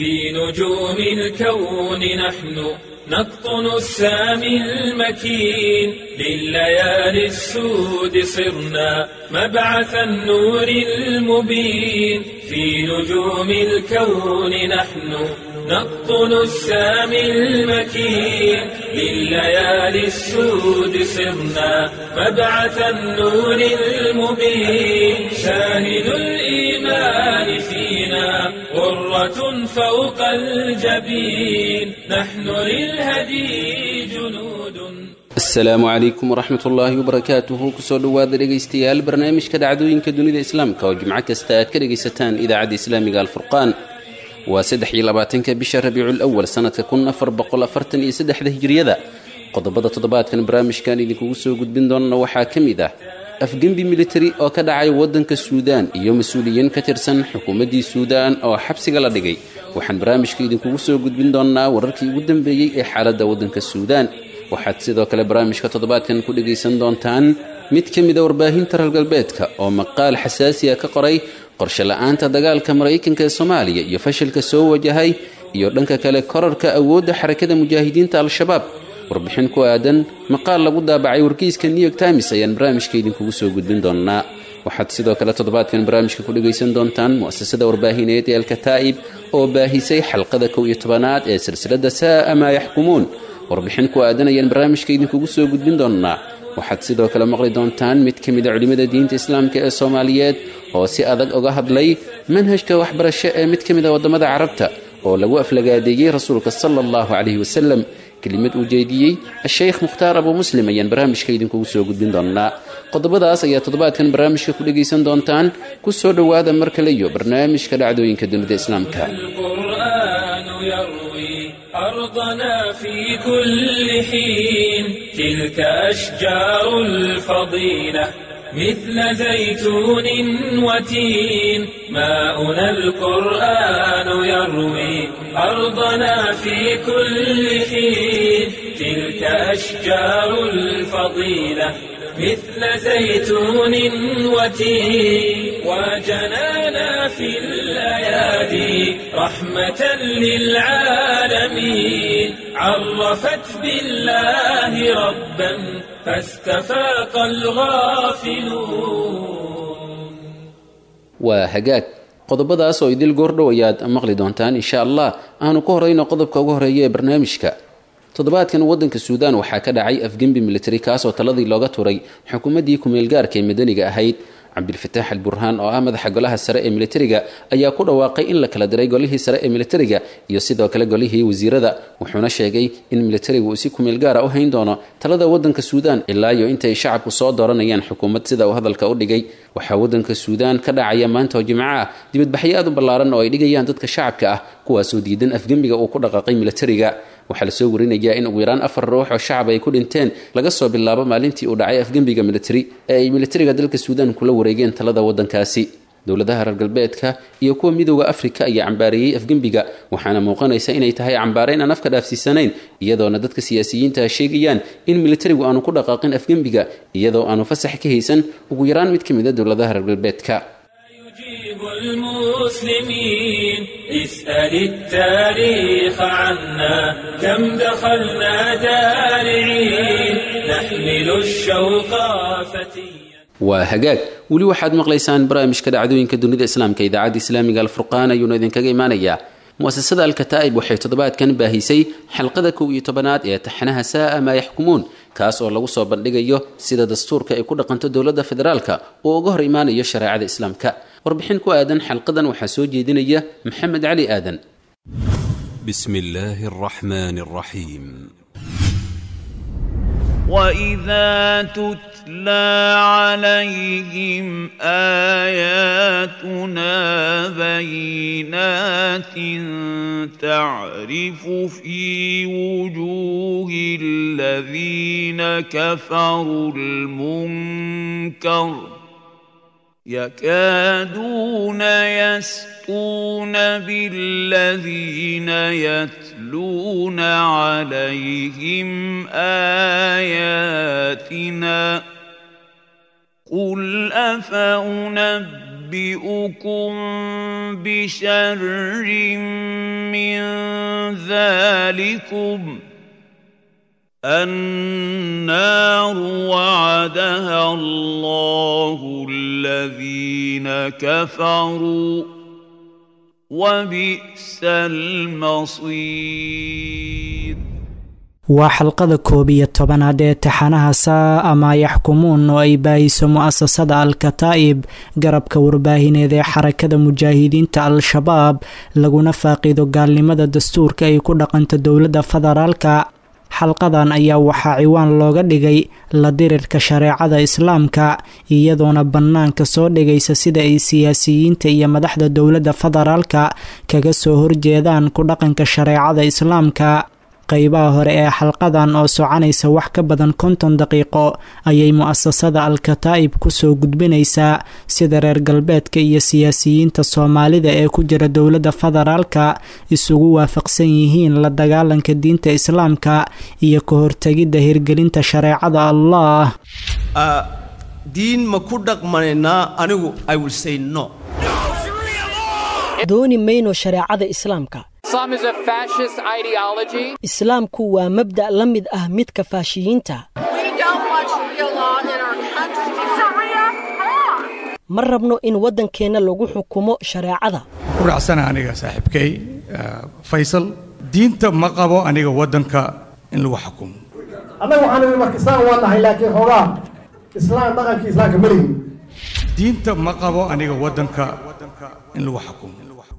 في نجوم الكون نحن نقطن السامي المكين لليالي السود صرنا مبعث النور المبين في نجوم الكون نحن نقطن السامي المكين لليالي السود صرنا مبعث النور المبين شاهد الإيمان فينا غرة فوق الجبين نحن للهدي جنود asalaamu calaykum waraxmat ullaahi wabarakaatuhu kusoo dhowaada dhegaystayaal barnaamijka dhacdooyinka dunida islaamka oo jimco kasta aad ka dhegaysataan idaacadda islaamiga alfurqaan waa saddex iyo labaatanka bisha rabiicul awal sanadka kun afar boqol afartan iyo saddexda hijiriyada qodobada toddobaadkan barnaamijkan idinkugu soo gudbin doonana waxaa ka mid ah afgembi militari oo ka dhacay waddanka suudaan iyo mas-uuliyiin ka tirsan xukuumaddii suudaan oo xabsiga la dhigay waxaan barnaamijka idinkugu soo gudbin doonnaa wararkii ugu dambeeyey ee xaaladda waddanka suudaan waxaad sidoo kale barnaamijka toddobaadkan ku dhegaysan doontaan mid ka mida warbaahinta reer galbeedka oo maqaal xasaasiya ka qoray qorshe la-aanta dagaalka maraykanka ee soomaaliya iyo fashilka soo wajahay iyo dhanka kale korarka awoodda xarakada mujaahidiinta al-shabaab warbixin ku aadan maqaal lagu daabacay wargeyska new york times ayaan barnaamijka idinkugu soo gudbin doonnaa waxaad sidoo kale toddobaadkan barnaamijka ku dhegaysan doontaan mu'asasada warbaahineed ee alkataa'ib oo baahisay xalqada kow iyo tobanaad ee silsiladda saa'a maa yaxkumuun warbixin ku aadan ayaan barnaamijka idinkugu soo gudbin doonnaa waxaad sidoo kale maqli doontaan mid ka mida culimmada diinta islaamka ee soomaaliyeed oo si adag uga hadlay manhajka waxbarasho ee mid ka mid a waddamada carabta oo lagu aflagaadeeyey rasuulka sala allahu calayhi wasalam kelimad uu jeediyey a-sheykh mukhtaar abuu muslim ayaan barnaamijka idinkugu soo gudbin doonnaa qodobadaas ayaa toddobaadkan barnaamijka ku dhegaysan doontaan ku soo dhowaada mar kale iyo barnaamijka dhacdooyinka dunida islaamka القرآن يروي أرضنا في كل حين تلك أشجار الفضيلة مثل زيتون وتين ماؤنا القرآن يروي أرضنا في كل حين تلك أشجار الفضيلة مثل زيتون وتين وجنانا في الأيادي رحمة للعالمين عرفت بالله ربا فاستفاق الغافلون waa hagaag qodobadaas oo idil goordhow ayaad maqli doontaan insha allah aanu ku horayno qodobka ugu horeeya ee barnaamijka toddobaadkan waddanka suudaan waxaa ka dhacay afgembi militari kaasoo taladii looga turay xukuumaddii ku-meelgaarka ee madaniga ahayd cabdilfataax al burhaan oo ah madaxa golaha sare ee militariga ayaa ku dhawaaqay in la kala diray golihii sare ee militariga iyo sidoo kale golihii wasiirada wuxuuna sheegay in militarigu uu si kumeel gaara u hayn doono talada waddanka suudaan ilaa iyo intay shacabku soo dooranayaan xukuumad sida uu hadalka u dhigay waxaa waddanka suudaan ka dhacaya maanta oo jimco ah dibadbaxyo aad u ballaaran oo ay dhigayaan dadka shacabka ah kuwaasoo diidan afgembiga uu ku dhaqaaqay militariga waxaa lasoo warinayaa in ugu yaraan afar ruux oo shacab ay ku dhinteen laga soo bilaabo maalintii uu dhacay afgembiga militari ee ay militariga dalka suudaan kula wareegeen talada waddankaasi dowladaha reer galbeedka iyo kuwa midooda afrika ayaa cambaareeyey afgembiga waxaana muuqanaysa inay tahay cambaarayn aan afka dhaafsiisanayn iyadoona dadka siyaasiyiinta sheegayaan in militarigu aanu ku dhaqaaqin afgembiga iyadoo aanu fasax ka haysan ugu yaraan mid ka mid a dowladaha reer galbeedka يجيب المسلمين اسأل التاريخ عنا كم دخلنا دارعين نحمل الشوق فتيا waa hagaag weli waxaad maqlaysaan barnaamijka dhacdooyinka dunida islaamka idaacadda islaamiga alfurqaan ayuuna idinkaga imaanayaa mu'asasada alkataa'ib waxay toddobaadkan baahisay xalqada kow iyo tobanaad ee taxanaha saa'a maa yaxkumuun kaas oo lagu soo bandhigayo sida dastuurka ay ku dhaqanto dowladda federaalka uu uga hor imaanayo shareecada islaamka warbixin ku aadan xalqadan waxaa soo jeedinaya maxamed cali aadan بسم الله الرحمن الرحيم واذا تتلى عليهم اياتنا بينات تعرف في وجوه الذين كفروا المنكر يكادون يسطون بالذين يتلون عليهم اياتنا قل افانبئكم بشر ذلكم النار وعدها الله الذين كفروا وبئس المصير waa xalqada koob iyo tobanaad ee taxanaha saa ama yaxkumuun oo ay baahiso mu'asasada al-kataa'ib garabka warbaahineed ee xarakada mujaahidiinta al-shabaab laguna faaqido gaalnimada dastuurka ay ku dhaqanto dowladda federaalka xalqadan ayaa waxaa ciwaan looga dhigay la dirirka shareecada islaamka iyadoona bannaanka soo dhigaysa sida ay siyaasiyiinta iyo madaxda dowladda federaalka kaga soo horjeedaan ku dhaqanka shareecada islaamka qaybaha hore ee xalqadan oo soconaysa wax ka badan konton daqiiqo ayay mu'asasada al-kataa'ib kusoo gudbinaysaa sida reer galbeedka iyo siyaasiyiinta soomaalida ee ku jira dowladda federaalka isugu waafaqsan yihiin la dagaalanka diinta islaamka iyo ka hortegidda hirgelinta shareecada allah diin ma ku dhaqmanaynaa anigu i will say no dooni mayno shareecada islaamka islaamku waa mabda' la mid ah midka faashiyiinta ma rabno in waddankeenna lagu xukumo shareecada ku raacsana aniga saaxiibkay faysal diinta ma qabo aniga waddanka in lagu xukumo annaga waxaan idhi marka islaam waa nahay laakiin xoogaa islaam dhaqankii islaamka ma lihin diinta ma qabo aniga waddanka in lagu xukumo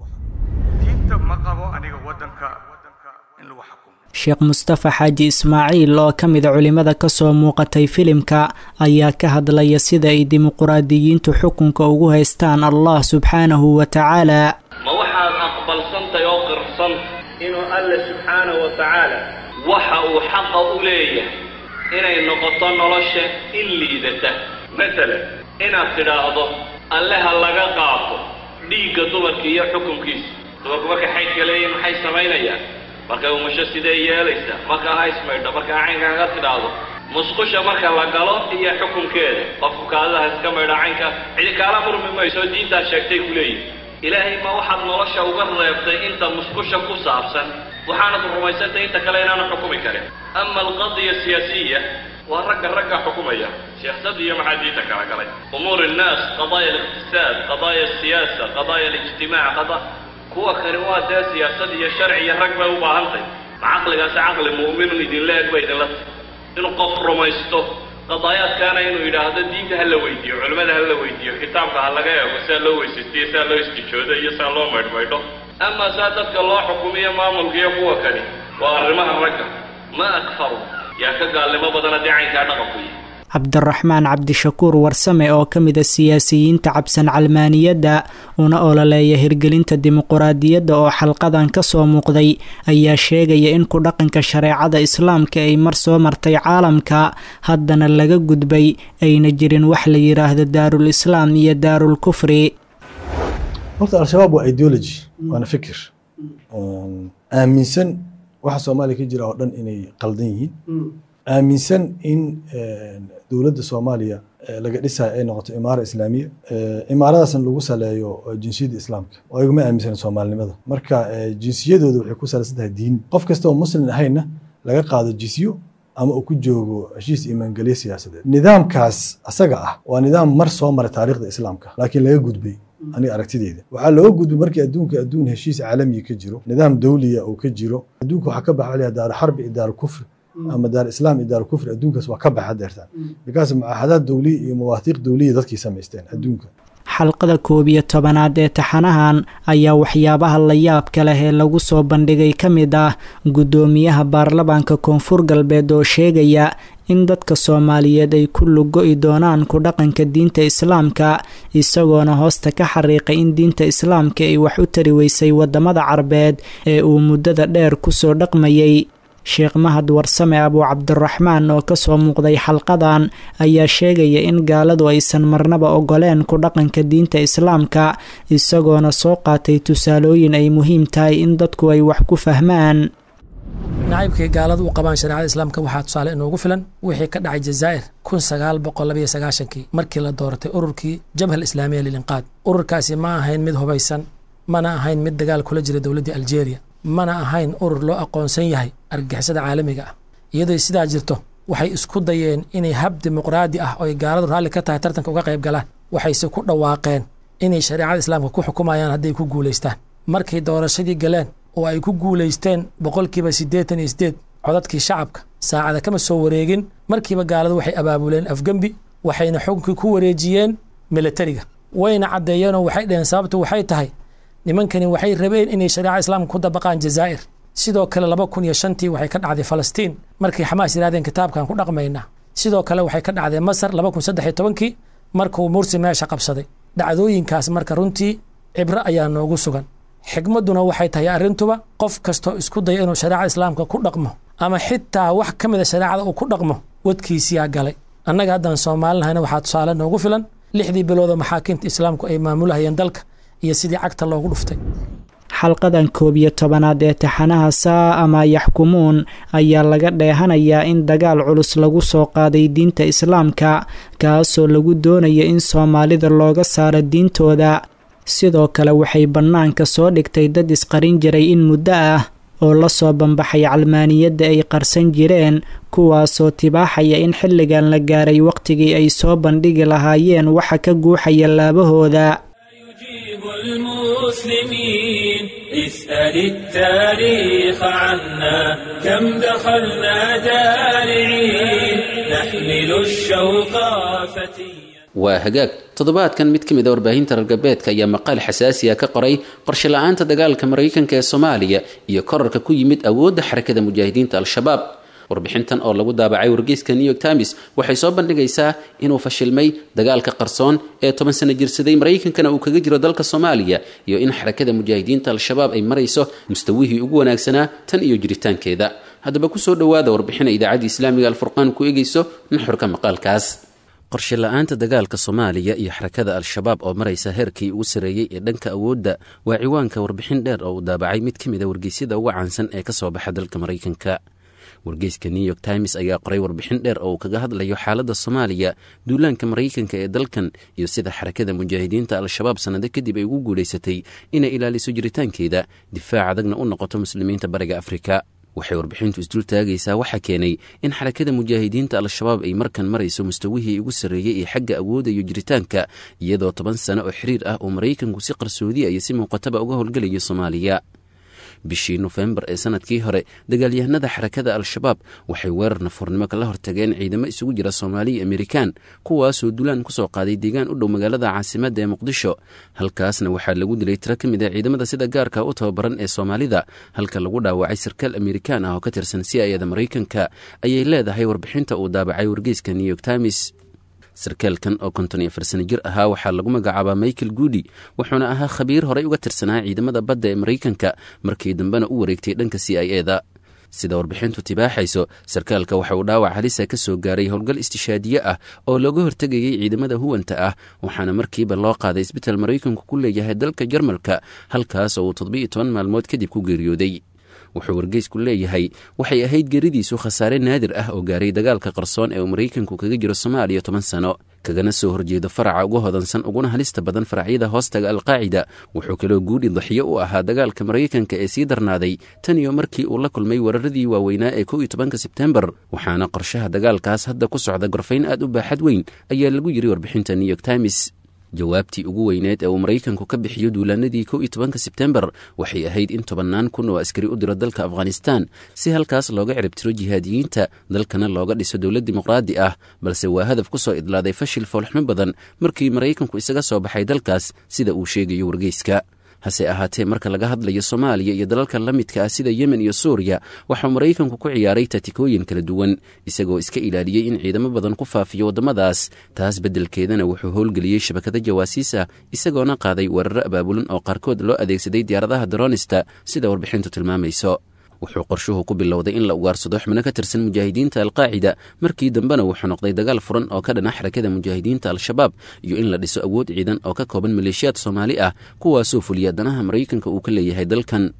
diinta ma qabo aniga waddanka in lagu xukumo sheekh mustafa xaaji ismaaciil oo ka mida culimmada ka soo muuqatay filimka ayaa ka hadlaya sida ay dimuquraadiyiintu xukunka ugu haystaan allah subxaanahu wa tacaala ma waxaad aqbalsantay oo qirsan inuu alle subxaanahu wa tacaala waxa uu xaqa u leeyahay inay noqoto nolosha in liidata masalan inaad tidhaahdo alle ha laga qaato dhiigga dumarka iyo xukunkiisa dumarku markay xaydka leeyihin maxay samaynayaan markay umusho sidee yeelaysaa marka ha ismaydho marka caynkaaga tidhaahdo musqusha marka la galo iyo xukunkeeda qofku kaadaha iska maydho caynka cidi kaala murmi mayso diintaas sheegtay ku leeyihin ilaahay ma waxaad nolosha uga reebtay inta musqusha ku saabsan waxaanad rumaysantay inta kale inaanu xukumi karin ama alqadiya siyaasiya waa ragga ragga xukumaya siyaasadda iyo maxaa diinta kala galay umuur innaas qadaaya aliqtisaad qadaaya asiyaasa qadaaya alijtimaac qada kuwa kani waa dee siyaasad iyo sharci iyo rag bay u baahantay ma caqligaasi caqli mu'minun idinla eg ba idinla tahy inuu qof rumaysto qadaayaadkaana inuu yidhaahdo diinta ha la weydiiyo culimmada ha la weydiiyo kitaabka ha laga eego saa loo weysaystiyo saa loo istijoodo iyo saa loo maydhmaydho ama saa dadka loo xukumiyo maamulka iyo kuwa kani waa arrimaha ragga ma akfaru yaa ka gaalnimo badan haddii caynkaa dhaqanku yihi cabdiraxmaan cabdishakuur warsame oo ka mida siyaasiyiinta cabsan calmaaniyadda una ololeeya hirgelinta dimuquraadiyadda oo xalqadan ka soo muuqday ayaa sheegaya in ku dhaqanka shareecada islaamka ay mar soo martay caalamka haddana laga gudbay ayna jirin wax la yidhaahdo daarul islaam iyo daarul kufri horta al-shabaab waa ideology waana fikir aaminsan waxa soomaaliya ka jira oo dhan inay qaldan yihiin aaminsan in dowladda soomaaliya laga dhisayo ay noqoto imaara islaamiya imaaradaasna lagu saleeyo jinsiyadda islaamka oo ayaguma aaminsan soomaalinimada marka jinsiyadooda waxay ku salaysan tahay diin qof kasta oo muslim ahayna laga qaado jisyo ama uu ku joogo heshiis imaangelyo siyaasadeed nidaamkaas asaga ah waa nidaam mar soo maray taariikhda islaamka laakiin laga gudbay aniga aragtideyda waxaa looga gudbay markii adduunka adduun heshiis caalamiya ka jiro nidaam dawliya uu ka jiro adduunka waxaa ka baxa daaru xarbi iyo daaru kufri ama daar islaam iyo daar kufri adduunkaas waa ka baxa deertaan bikaas mucaahadaad dawliya iyo mawaathiiq dawliya dadkii samaysteen adduunka xalqada koob iyo tobanaad ee taxanahan ayaa waxyaabaha la yaabka leh ee lagu soo bandhigay ka mid ah guddoomiyaha baarlamaanka koonfur galbeed oo sheegaya in dadka soomaaliyeed ay ku lugo-i doonaan ku dhaqanka diinta islaamka isagoona hoosta ka xariiqay in diinta islaamka ay wax u tari weysay wadamada carbeed ee uu muddada dheer kusoo dhaqmayay sheekh mahad warsame abuu cabdiraxmaan oo kasoo muuqday xalqadan ayaa sheegaya in gaaladu aysan marnaba ogoleen ku dhaqanka diinta islaamka isagoona soo qaatay tusaalooyin ay muhiim tahay in dadku ay wax ku fahmaan nacaybkay gaaladu u qabaan shareecada islaamka waxaa tusaale inoogu filan wixii ka dhacay jazaa'ir kun sagaal boqol labayo sagaashankii markii la dooratay ururkii jabha alislaamiya lilinqaad ururkaasi ma ahayn mid hubaysan mana ahayn mid dagaal kula jira dowladdii aljeeriya mana ahayn urur loo aqoonsan yahay argagixisada caalamiga ah iyadoo sidaa jirto waxay isku dayeen inay hab dimuqraadi ah oo ay gaaladu raalli ka tahay tartanka uga qayb galaan waxayse ku dhawaaqeen inay shareecada islaamka ku xukumayaan hadday ku guulaystaan markay doorashadii galeen oo ay ku guulaysteen boqolkiiba siddeetan iyo sideed codadkii shacabka saacada kama soo wareegin markiiba gaaladu waxay abaabuleen afgembi waxayna xukunkii ku wareejiyeen milatariga wayna caddeeyeenoo waxay dhaheen sababtu waxay tahay nimankani waxay rabeen inay shareecada islaamka ku dabaqaan jazaa'ir sidoo kale laba kun iyo shantii waxay ka dhacday falastiin markay xamaas yidhahdeen kitaabkan ku dhaqmaynaa sidoo kale waxay ka dhacday masar laba kun saddex iyo tobankii markuu mursi meesha qabsaday dhacdooyinkaas marka runtii cibro ayaa noogu sugan xigmadduna waxay tahay arrintuba qof kastoo isku daya inuu shareecada islaamka ku dhaqmo ama xitaa wax ka mida shareecada uu ku dhaqmo wadkiisiyaa galay annaga haddaan soomaalinahayna waxaa tusaale noogu filan lixdii biloodoo maxaakiimta islaamku ay maamulahayeen dalka iyo sidii cagta loogu dhuftay xalqadan koob iyo tobanaad ee taxanaha saa ama yaxkumuun ayaa laga dheehanayaa in dagaal culus lagu soo qaaday diinta islaamka kaasoo lagu doonaya in soomaalida looga saaro diintooda sidoo kale waxay bannaanka soo dhigtay dad isqarin jiray in muddo ah oo la soo bambaxay calmaaniyadda ay qarsan jireen kuwaasoo tibaaxaya in xilligan la gaaray wakhtigii ay soo bandhigi lahaayeen waxa ka guuxaya laabahooda المسلمين اسأل التاريخ عنا كم دخلنا دارعين نحمل الشوق فتيا waa hagaag toddobaadkan mid ka mid a warbaahinta reer galbeedka ayaa maqaal xasaasiya ka qoray qorshe la-aanta dagaalka maraykanka ee soomaaliya iyo korarka ku yimid awoodda xarakada mujaahidiinta al-shabaab warbixintan oo lagu daabacay wargeyska new york times waxay soo bandhigaysaa inuu fashilmay dagaalka qarsoon ee toban sano jirsaday maraykankana uu kaga jiro dalka soomaaliya iyo in xarakada mujaahidiinta al-shabaab ay marayso mustawihii ugu wanaagsanaa tan iyo jiritaankeeda haddaba kusoo dhowaada warbixina idaacadda islaamiga alfurqaan ku eegayso nuxurka maqaalkaas qorshe la-aanta dagaalka soomaaliya iyo xarakada al-shabaab oo maraysa heerkii ugu sarreeyey ee dhanka awoodda waa ciwaanka warbixin dheer oo uu daabacay mid ka mid a wargeysyada uga caansan ee ka soo baxa dalka maraykanka wargeyska new york times ayaa qoray warbixin dheer oo uu kaga hadlayo xaaladda soomaaliya duulaanka maraykanka ee dalkan iyo sida xarakada mujaahidiinta al-shabaab sannado kadib ay ugu guulaysatay inay ilaaliso jiritaankeeda difaac adagna u noqoto muslimiinta bariga afrika waxay warbixintu isdul taagaysaa waxaa keenay in xarakada mujaahidiinta al-shabaab ay markan marayso mustawihii ugu sarreeyey ee xagga awoodda iyo jiritaanka iyadoo toban sano oo xiriir ah oo maraykanku si qarsoodiya iyo si muuqataba uga howlgelayo soomaaliya bishii nofembar ee sanadkii hore dagaalyahanada xarakada al-shabaab waxay weerar nafuurnimo kala hortageen ciidamo isugu jira soomaaliya amerikan kuwaasoo dulaan kusoo qaaday deegaan u dhow magaalada caasimadda ee muqdisho halkaasna waxaa lagu dilay tiro ka mid a ciidamada sida gaarka u tababaran ee soomaalida halka lagu dhaawacay sarkaal amerikan ah oo ka tirsan si ayada maraykanka ayay leedahay warbixinta uu daabacay wargeyska new york times sarkaalkan oo konton iyo afar sano jir ahaa waxaa lagu magacaabaa michael goody wuxuuna ahaa khabiir horey uga tirsanaa ciidamada badda ee maraykanka markii dambena u wareegtay dhanka c i e da sida warbixintu tibaaxayso sarkaalka waxa uu dhaawac halisa ka soo gaaray howlgal istishaadiye ah oo looga hortegayay ciidamada huwanta ah waxaana markiiba loo qaaday isbital maraykanku ku leeyahay dalka jarmalka halkaas oo uu toddobiiyo toban maalmood kadib ku geeriyooday wuxuu wargeysku leeyahay waxay ahayd geeridiisu khasaare naadir ah oo gaaray dagaalka qarsoon ee uu maraykanku kaga jiro soomaaliya toban sano kagana soo horjeedo faraca uga hodansan uguna halista badan faracyada hoostaga alqaacida wuxuu kaloo guudhi daxyo u ahaa dagaalka maraykanka ee sii darnaaday tan iyo markii uu la kulmay weeraradii waaweynaa ee kow iyo tobanka sebtembar waxaana qorshaha dagaalkaas hadda ku socda gorfayn aad u baaxad weyn ayaa lagu yiri warbixinta new york times jawaabtii ugu weyneed ee uu maraykanku ka bixiyo duulaanadii kow iyo tobanka sebtembar waxay ahayd in tobannaan kun oo askari u diro dalka afghanistan si halkaas looga ciribtiro jihaadiyiinta dalkana looga dhiso dowlad dimuqraadi ah balse waa hadaf ku soo idlaaday fashil foolxumo badan markii maraykanku isaga soo baxay dalkaas sida uu sheegayo wargeyska hase ahaatee marka laga hadlayo soomaaliya iyo dalalka la midka ah sida yemen iyo suuriya waxaa maraykanku ku ciyaaray tatikooyin kala duwan isagoo iska ilaaliyey in ciidamo badan ku faafiyo waddamadaas taas beddelkeedana wuxuu howlgeliyey shabakada jawaasiis ah isagoona qaaday weeraro abaabulan oo qaarkood loo adeegsaday diyaaradaha daronista sida warbixintu tilmaamayso wuxuu qorshuhu ku bilowday in la ugaarsado xubno ka tirsan mujaahidiinta alqaacida markii dambena wuxuu noqday dagaal furan oo ka dhana xarakada mujaahidiinta al-shabaab iyo in la dhiso awood ciidan oo ka kooban maleeshiyaad soomaali ah kuwaasoo fuliya danaha maraykanka uu ka leeyahay dalkan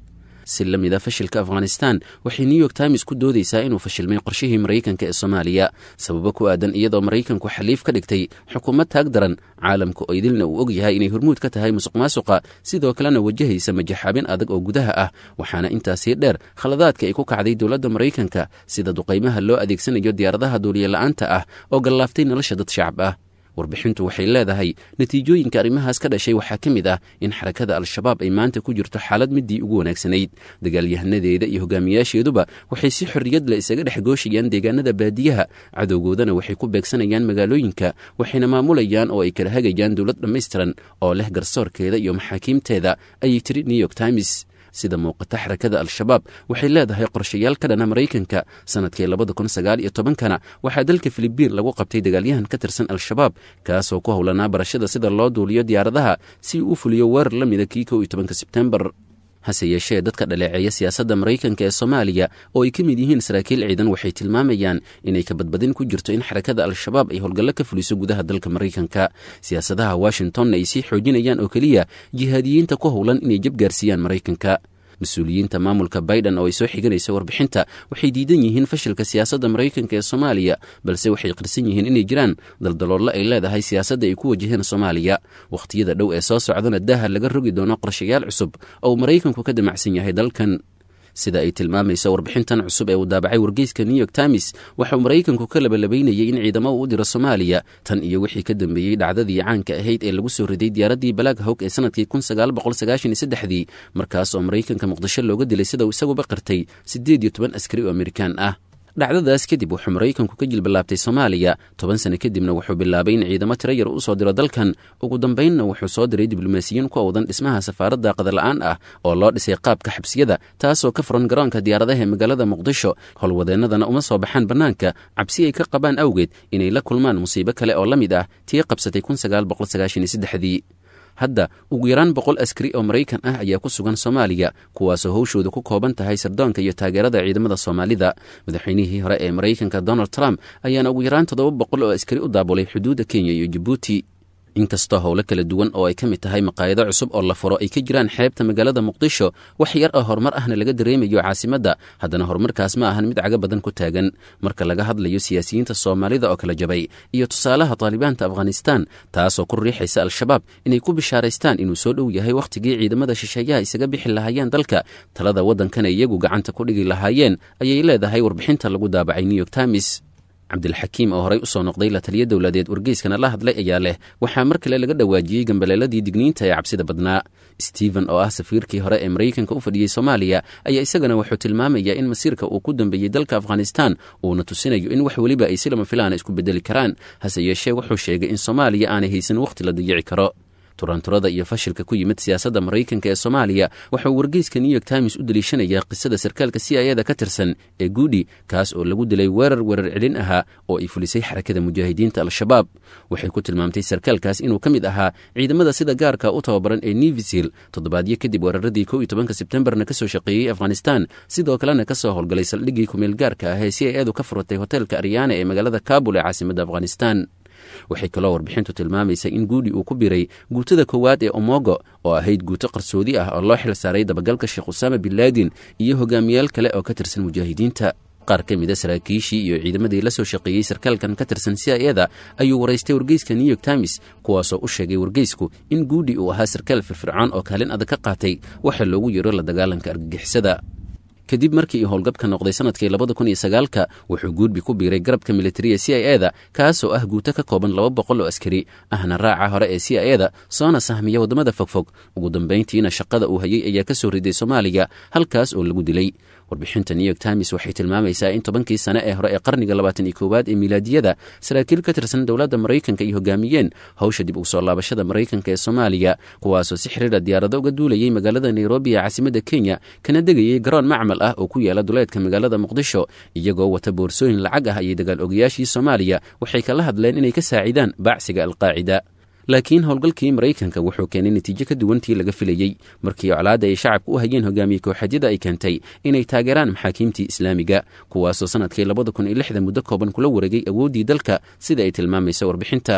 si la mid a fashilka afghanistan waxay new york times ku doodaysaa inuu fashilmay qorshihii maraykanka ee soomaaliya sababo ku aadan iyadoo maraykanku xaliif ka dhigtay xukuumad taag daran caalamka oo idilna uu og yahay inay hormuud ka tahay musuq maasuqa sidoo kalena wajahaysa majaxaabin adag oo gudaha ah waxaana intaasii dheer khaladaadka ay ku kacday dowladda maraykanka sida duqaymaha loo adeegsanayo diyaaradaha duuliye-la'aanta ah oo gallaaftay nolosha dad shacab ah warbixintu waxay leedahay natiijooyinka arrimahaas ka dhashay waxaa ka mid ah in xarakada al-shabaab ay maanta ku jirto xaalad midii ugu wanaagsanayd dagaalyahanadeeda iyo hogaamiyaasheeduba waxay si xorriyad leh isaga dhex gooshayaan deegaanada baadiyaha cadowgoodana waxay ku beegsanayaan magaalooyinka waxayna maamulayaan oo ay kala hagayaan dowlad dhammaystiran oo leh garsoorkeeda iyo maxaakiimteeda ayay tiri new york times sida muuqata xarakada al-shabaab waxay leedahay qorshayaal ka dhana maraykanka sanadkii labada kun sagaal iyo tobankana waxaa dalka filibiin lagu qabtay dagaalyahan ka tirsan al-shabaab kaasoo ku howlanaa barashada sida loo duuliyo diyaaradaha si uu u fuliyo weerar la mida kii kow iyo tobanka sebtembar hase yeeshee dadka dhaleeceeya siyaasadda maraykanka ee soomaaliya oo ay ka mid yihiin saraakiil ciidan waxay tilmaamayaan inay ka badbadin ku jirto in xarakada al-shabaab ay howlgallo ka fuliso gudaha dalka maraykanka siyaasadaha washingtonna ay sii xoojinayaan oo keliya jihaadiyiinta ku howlan inay jab gaarsiiyaan maraykanka mas-uuliyiinta maamulka biden oo ay soo xiganaysa warbixinta waxay diidan yihiin fashilka siyaasadda maraykanka ee soomaaliya balse waxay qirsan yihiin inay jiraan daldaloollo ay leedahay siyaasadda ay ku wajaheen soomaaliya wakhtiyada dhow ee soo socdana daaha laga rogi doono qorshayaal cusub oo uu maraykanku ka damacsan yahay dalkan sida ay tilmaamayso warbixintan cusub ee uu daabacay wargeyska new york times waxauu maraykanku ka labalabaynayay in ciidamo uu u diro soomaaliya tan iyo wixii ka dambeeyey dhacdadii caanka ahayd ee lagu soo riday diyaaraddii balaag hawg ee sanadkii kun sagaal boqol sagaashan iyo saddexdii markaas oo maraykanka muqdisho looga dilay sida uu isaguba qirtay siddeed iyo toban askari oo amerikaan ah dhacdadaas kadib wuxuu maraykanku ka jilballaabtay soomaaliya toban sano kadibna wuxuu bilaabay in ciidamo tiro yar u soo diro dalkan ugu dambaynna wuxuu soo diray diblomaasiyiin ku awdan dhismaha safaaradda qadala'aan ah oo loo dhisay qaabka xabsiyada taasoo ka furan garoonka diyaaradaha ee magaalada muqdisho howlwadeennadana uma soo baxaan bannaanka cabsi ay ka qabaan awgeed inay la kulmaan musiibo kale oo la mid ah tii qabsatay kun sagaal boqol sagaashan iyo saddexdii hadda ugu yaraan boqol askari oo maraykan ah ayaa ku sugan soomaaliya kuwaasoo howshooda ku kooban tahay sirdoonka iyo taageerada ciidamada soomaalida madaxweynihii hore ee maraykanka donald trump ayaana ugu yaraan toddoba boqol oo askari u daabulay xuduudda kenya iyo jabuuti inkastoo howlo kala duwan oo ay ka mid tahay maqaayado cusub oo la furo ay ka jiraan xeebta magaalada muqdisho wax yar oo horumar ahna laga dareemayo caasimadda haddana horumarkaas ma ahan mid caga badan ku taagan marka laga hadlayo siyaasiyiinta soomaalida oo kala jabay iyo tusaalaha taalibaanta afghanistan taasoo ku riixaysa al-shabaab inay ku bishaaraystaan inuu soo dhow yahay wakhtigii ciidamada shisheeyaha isaga bixi lahaayeen dalka talada waddankana iyagu gacanta ku dhigi lahaayeen ayay leedahay warbixinta lagu daabacay new york times cabdilxakiim oo horey u soo noqday la taliya dowladeed wargeyskana la hadlay ayaa leh waxaa mar kale laga dhawaajiyey gambaleeladii digniinta ee cabsida badnaa stephen oo ah safiirkii hore ee maraykanka u fadhiyey soomaaliya ayaa isagana wuxuu tilmaamayaa in masiirka uu ku dambeeyey dalka afghanistan uuna tusinayo in wax weliba ay si lama filaana isku bedeli karaan hase yeeshee wuxuu sheegay in soomaaliya aanay haysan wakhti la dayici karo turanturada iyo fashilka ku yimid siyaasadda maraykanka ee soomaaliya waxauu wargeyska new york times u daliishanayaa qisada sarkaalka c i ada ka tirsan ee guudi kaas oo lagu dilay weerar weerar celin ahaa oo ay fulisay xarakada mujaahidiinta al-shabaab waxay ku tilmaamtay sarkaalkaas inuu ka mid ahaa ciidamada sida gaarka u tababaran ee nevisil toddobaadyo kadib weeraradii kow iyo tobanka sebtembarna ka soo shaqeeyey afghanistan sidoo kalena ka soo howlgalay saldhiggii kumeel gaarka ah ee c i adu ka furatay hoteelka aryaana ee magaalada kabul ee caasimadda afghanistan waxay kaloo warbixintu tilmaamaysa in guudi uu ku biray guutada koowaad ee omogo oo ahayd guuto qarsoodi ah oo loo xil saaray dabagalka sheekh usaama bin laadin iyo hogaamiyaal kale oo ka tirsan mujaahidiinta qaar ka mida saraakiishii iyo ciidamadii la soo shaqeeyey sarkaalkan ka tirsan c i ada ayuu waraystay wargeyska new york times kuwaasoo u sheegay wargeysku in guudi uu ahaa sarkaal firfircoon oo kaalin adag ka qaatay waxa loogu yeero la dagaalanka argagixisada kadib markii uu howlgabka noqday sanadkii labada kun iyo sagaalka wuxuu guudbi ku biiray garabka militariya c i eda kaasoo ah guuto ka kooban laba boqol oo askari ahna raaca hore ee c i eda soona sahmiya waddamada fogfog ugu dambayntiina shaqada uu hayay ayaa ka soo riday soomaaliya halkaas oo lagu dilay warbixinta new york times waxay tilmaamaysaa in tobankii sane ee hore ee qarniga labaatan iyo koowaad ee miilaadiyada saraakiil ka tirsan dowladda maraykanka ay hogaamiyeen howsha dib ugu soo laabashada maraykanka ee soomaaliya kuwaasoo si xiriira diyaarado uga duulayay magaalada nairobi ee caasimadda kenya kana degayay garoon macmal ah oo ku yaala duleedka magaalada muqdisho iyagoo wata boorsooyin lacag ah ayay dagaal ogayaashii soomaaliya waxay kala hadleen inay ka saacidaan baacsiga alqaacida laakiin howlgalkii maraykanka wuxuu keenay natiijo ka duwantii laga filayey markii colaadda ay shacabka u hayeen hogaamiye kooxadyada ay keentay inay taageeraan maxaakiimtii islaamiga kuwaasoo sanadkii labada kun iyo lixda muddo kooban kula wareegay awooddii dalka sida ay tilmaamaysa warbixinta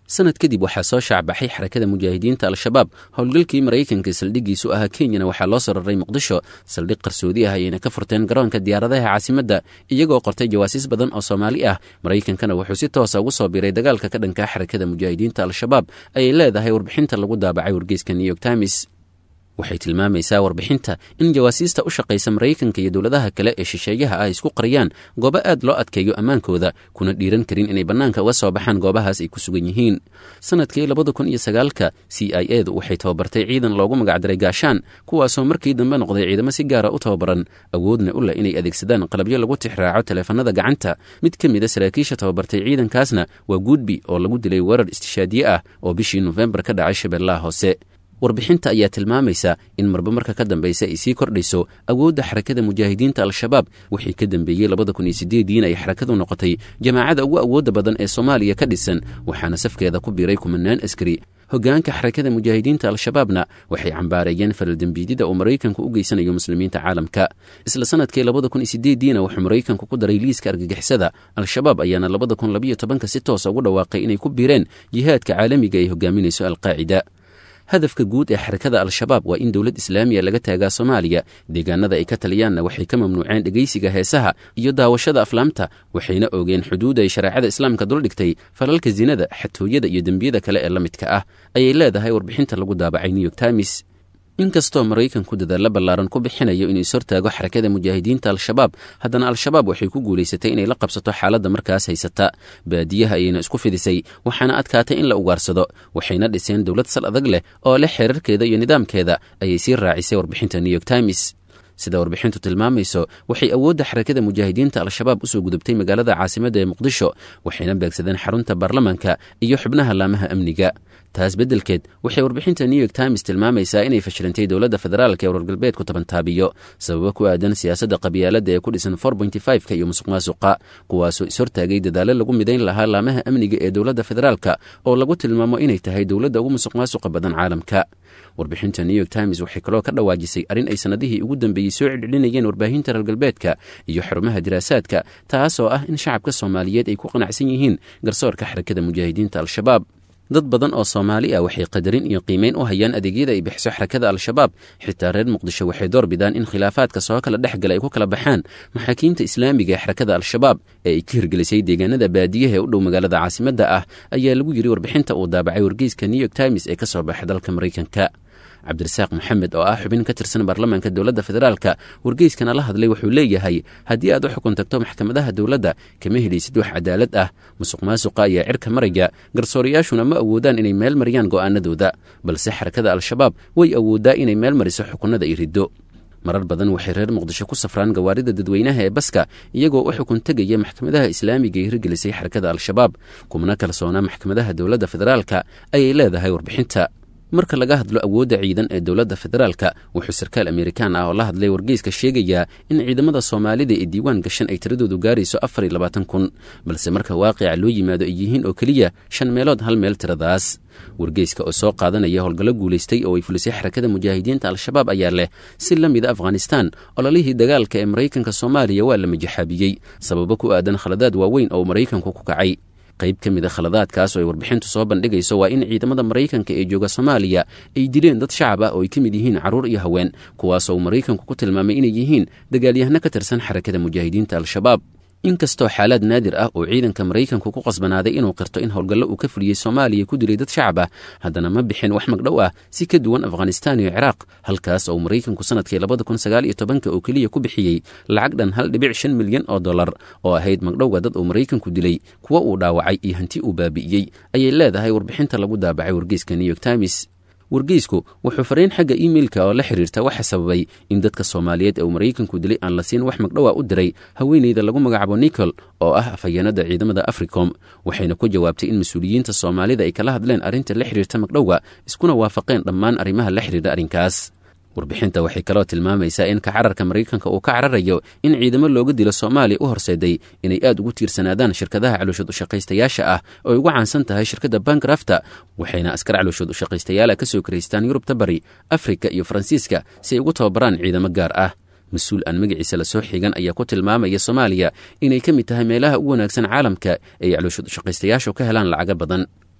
sanad kadib waxaa soo shaacbaxay xarakada mujaahidiinta al-shabaab howlgalkii maraykanka saldhiggiisu ahaa kenyana waxaa loo sararay muqdisho saldhig qarsoodi ah ayayna ka furteen garoonka diyaaradaha caasimadda iyagoo qortay jawaasiis badan oo soomaali ah maraykankana wuxuu si toosa ugu soo biiray dagaalka ka dhankaa xarakada mujaahidiinta al-shabaab ayay leedahay warbixinta lagu daabacay wargeyska new york times waxay tilmaamaysaa warbixinta in jawaasiista u shaqaysa maraykanka iyo dowladaha kale ee shisheeyaha ah isku qariyaan goobo aad loo adkeeyo ammaankooda kuna dhiiran karin inay bannaanka uga soo baxaan goobahaas ay ku sugan yihiin sanadkii labada kun iyo sagaalka c i edu waxay tababartay ciidan loogu magacdaray gaashaan kuwaasoo markii dambe noqday ciidamo si gaara u tababaran awoodna u leh inay adeegsadaan qalabyo lagu tixraaco taleefanada gacanta mid ka mid a saraakiisha tababartay ciidankaasna waa guudbi oo lagu dilay weerar istishaadiye ah oo bishii nofembar ka dhacay shabeellaha hoose warbixinta ayaa tilmaamaysa in marba marka ka dambaysa ay sii kordhayso awoodda xarakada mujaahidiinta al-shabaab wixii ka dambeeyey labada kun iyo sideediin ay xarakadu noqotay jamaacada ugu awoodda badan ee soomaaliya ka dhisan waxaana safkeeda ku biiray kumanaan askari hoggaanka xarakada mujaahidiinta al-shabaabna waxay cambaareeyeen falaldembiidyada uu maraykanku u geysanayo muslimiinta caalamka isla sanadkii labada kun iyo sideediina wuxuu maraykanku ku daray liiska argagixisada al-shabaab ayaana labada kun labiyo tobanka si toosa ugu dhawaaqay inay ku biireen jihaadka caalamiga ay hogaaminayso alqaacida hadafka guud ee xarakada al-shabaab waa in dowlad islaamiya laga taagaa soomaaliya deegaanada ay ka taliyaanna waxay ka mamnuuceen dhegaysiga heesaha iyo daawashada aflaamta waxayna oogeen xuduud ay shareecada islaamka duldhigtay falalka sinada xatooyada iyo dembiyada kale ee la midka ah ayay leedahay warbixinta lagu daabacay new york times inkastoo maraykanku dadaalla ballaaran ku bixinayo inuu ishortaago xarakada mujaahidiinta al-shabaab haddana al-shabaab waxay ku guulaysatay inay la qabsato xaaladda markaas haysata baadiyaha ayayna isku fidisay waxaana adkaatay in la ugaarsado waxayna dhiseen dowlad sal adag leh oo leh xeerarkeeda iyo nidaamkeeda ayay sii raacisay warbixinta new york times sida warbixintu tilmaamayso waxay awoodda xarakada mujaahidiinta al-shabaab usoo gudubtay magaalada caasimadda ee muqdisho waxayna beegsadeen xarunta baarlamaanka iyo xubnaha laamaha amniga taas beddelkeed waxay warbixinta new york times tilmaamaysaa inay fashilantay dowladda federaalka ee wargalbeedku tabantaabiyo sababo ku aadan siyaasadda qabyaaladda ee ku dhisan ka iyo musuq maasuqa kuwaasoo ishortaagay dadaallo lagu midayn lahaa laamaha amniga ee dowladda federaalka oo lagu tilmaamo inay tahay dowladda ugu musuq maasuqa badan caalamka warbixinta new york times waxay kaloo ka dhawaajisay arrin ay sannadihii ugu dambeeyey soo celcelinayeen warbaahinta reer galbeedka iyo xarumaha diraasaadka taas oo ah in shacabka soomaaliyeed ay ku qanacsan yihiin garsoorka xarakada mujaahidiinta al-shabaab dad badan oo soomaali ah waxay qadarin iyo qiimeyn u hayaan adeegyada ay bixiso xarakada al-shabaab xitaa reer muqdisho waxay door bidaan in khilaafaadka soo kala dhex gala ay ku kala baxaan maxaakiimta islaamiga ee xarakada al-shabaab ee ay ka hirgelisay deegaanada baadiyaha ee u dhow magaalada caasimadda ah ayaa lagu yiri warbixinta uu daabacay wargeyska new york times ee ka soo baxa dalka maraykanka cabdirasaaq maxamed oo ah xubin ka tirsan baarlamaanka dowladda federaalka wargeyskana la hadlay wuxuu leeyahay haddii aad u xukun tagto maxkamadaha dowladda kama helaysid wax cadaalad ah musuq maasuqa ayaa cirka maraya garsoorayaashuna ma awoodaan inay meel mariyaan go'aanadooda balse xarakada al-shabaab way awooddaa inay meel mariso xukunada iyo riddo marar badan waxay reer muqdisho ku safraan gawaarida dadweynaha ee baska iyagoo u xukun tegaya maxkamadaha islaamiga ee hirgelisay xarakada al-shabaab kumna kalsoona maxkamadaha dowladda federaalka ayay leedahay warbixinta marka laga hadlo awoodda ciidan ee dowladda federaalka wuxuu sarkaal amerikaan ah oo la hadlay wargeyska sheegayaa in ciidamada soomaalida ee diiwaan gashan ay tiradoodu gaarayso afar iyo labaatan kun balse marka waaqica loo yimaado ay yihiin oo keliya shan meelood hal meel tiradaas wargeyska oo soo qaadanaya howlgallo guulaystay oo ay fulisay xarakada mujaahidiinta al-shabaab ayaa leh si la mida afghanistaan ololihii dagaalka ee maraykanka soomaaliya waa la majaxaabiyey sababo ku aadan khaladaad waaweyn oo maraykanku ku kacay qayb ka mid a khaladaadkaas oo ay warbixintu soo bandhigayso waa in ciidamada maraykanka ee jooga soomaaliya ay dileen dad shacab ah oo ay ka mid yihiin carruur iyo haween kuwaasoo uu maraykanku ku tilmaamay inay yihiin dagaalyahano ka tirsan xarakada mujaahidiinta al-shabaab inkastoo xaalaad naadir ah oo ciidanka maraykanku ku qasbanaaday inuu qirto in howlgallo uu ka fuliyey soomaaliya ku dilay dad shacab ah haddana ma bixin wax magdhow ah si ka duwan afghanistaan iyo ciraaq halkaas oo maraykanku sanadkii labada kun sagaal iyo tobanka oo keliya ku bixiyey lacag dhan hal dhibic shan milyan oo dollar oo ahayd magdhowga dad uu maraykanku dilay kuwa uu dhaawacay iyo hanti uu baabi'iyey ayay leedahay warbixinta lagu daabacay wargeyska new york times wargeysku wuxuu fariin xagga iimeilka oo la xiriirta waxa sababay in dadka soomaaliyeed ee uu maraykanku dilay aan la siin wax magdhowa u diray haweeneyda lagu magacaabo nicol oo ah afhayeenada ciidamada africom waxayna ku jawaabtay in mas-uuliyiinta soomaalida ay kala hadleen arrinta la xiriirta magdhowga iskuna waafaqeen dhammaan arrimaha la xiriira arrinkaas warbixinta waxay kaloo tilmaamaysaa in ka cararka maraykanka uu ka cararayo in ciidamo looga dilo soomaaliya u horseeday inay aad ugu tiirsanaadaan shirkadaha calooshad ushaqaystayaasha ah oo ay ugu caansan tahay shirkadda bankrafta waxayna askar calooshad ushaqaystayaala ka soo karaystaan yurubta bari afrika iyo faransiiska si ay ugu tababaraan ciidamo gaar ah mas-uul aan magaciisa lasoo xigan ayaa ku tilmaamaya soomaaliya inay ka mid tahay meelaha ugu wanaagsan caalamka ay calooshad ushaqaystayaashu ka helaan lacago badan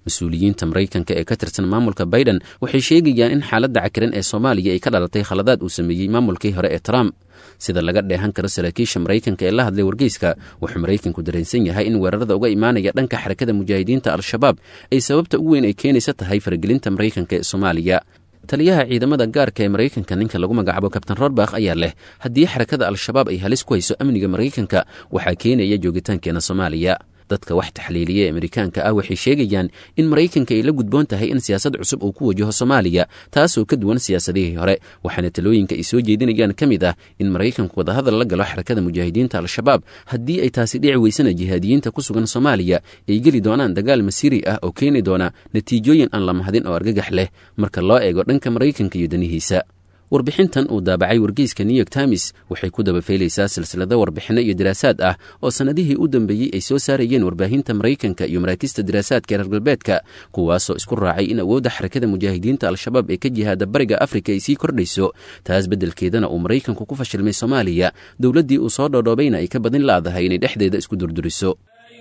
mas-uuliyiinta maraykanka ee ka tirsan maamulka biden waxay sheegayaan in xaaladda cakiran ee soomaaliya ay ka dhalatay khaladaad uu sameeyey maamulkii hore ee trump sida laga dheehan karo saraakiisha maraykanka ee la hadlay wargeyska wuxuu maraykanku dareensan yahay in weerarada uga imaanaya dhanka xarakada mujaahidiinta al-shabaab ay sababta ugu weyn ay keenaysa tahay faragelinta maraykanka ee soomaaliya taliyaha ciidamada gaarka ee maraykanka ninka lagu magacaabo kabtain rorbakh ayaa leh haddii xarakada al-shabaab ay halis ku hayso amniga maraykanka waxaa keenaya joogitaankeena soomaaliya dadka wax taxliiliya ee amerikaanka ah waxay sheegayaan in maraykanka ay la gudboon tahay in siyaasad cusub uu ku wajaho soomaaliya taasoo ka duwan siyaasadihii hore waxaana talooyinka ay soo jeedinayaan ka mid ah in maraykanku wadahadal la galo xarakada mujaahidiinta al-shabaab haddii ay taasi dhici weysana jihaadiyiinta ku sugan soomaaliya ay geli doonaan dagaal masiiri ah oo keeni doona natiijooyin aan la mahadin oo argagax leh marka loo eego dhanka maraykanka iyo danihiisa warbixintan uu daabacay wargeyska new york times waxay ku dabafeylaysaa silsilado warbixinno iyo daraasaad ah oo sannadihii u dambeeyey ay soo saarayeen warbaahinta maraykanka iyo maraakista daraasaadka reer galbeedka kuwaasoo isku raacay in awoodda xarakada mujaahidiinta al-shabaab ee ka jihaada bariga afrika ay sii kordhayso taas beddelkeedana uu maraykanku ku fashilmay soomaaliya dowladdii uu soo dhoodhoobayna ay ka badin laadahay inay dhexdeeda isku durduriso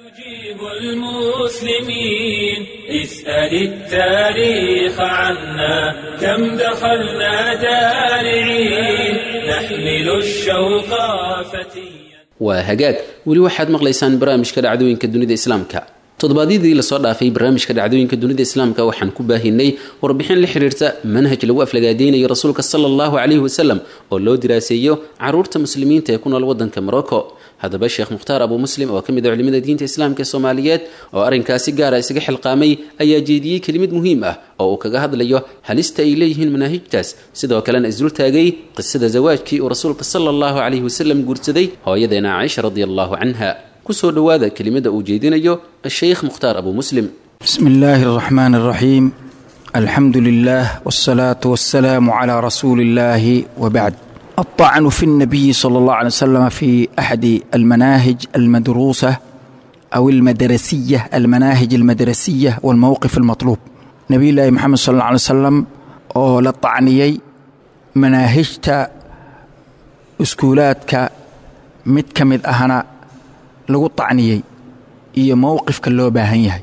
المسلمين اسأل التاريخ عنا كم دخلنا دارعين نحمل الشوق فتيا waa hagaag weli waxaad maqlaysaan barnaamijka dhacdooyinka dunida islaamka toddobaadyadii lasoo dhaafay barnaamijka dhacdooyinka dunida islaamka waxaan ku baahinay warbixin la xiriirta manhaj lagu aflagaadeynayo rasuulka sala allahu calayhi wasalam oo loo diraaseeyo caruurta muslimiinta ee ku nool waddanka morocco haddaba sheekh mukhtaar abuu muslim oo ka mid a culimada diinta islaamka ee soomaaliyeed oo arrinkaasi gaara isaga xilqaamay ayaa jeediyey kelimad muhiim ah oo uu kaga hadlayo halista ay leeyihiin manaahijtaas sidoo kalena isdul taagay qisada zawaajkii uu rasuulka sala allahu calayhi wasalam guursaday hooyadeena caaisha radi allahu canha kusoo dhowaada kelimada uu jeedinayo asheykh mukhtaar abuu muslim بسم الله الرحمن الرحيم الحمد لله والصلاة والسلام على رسول الله وبعد الطعن في النبي صلى الله عليه وسلم في أحد المناهج المدروسة أو المدرسية المناهج المدرسية والموقف المطلوب نبي الله محمد صلى الله عليه وسلم oo la طacniyey manaahijta iskuulaadka mid ka mid ahna lagu طacniyey iyo mowqifka loo baahan yahay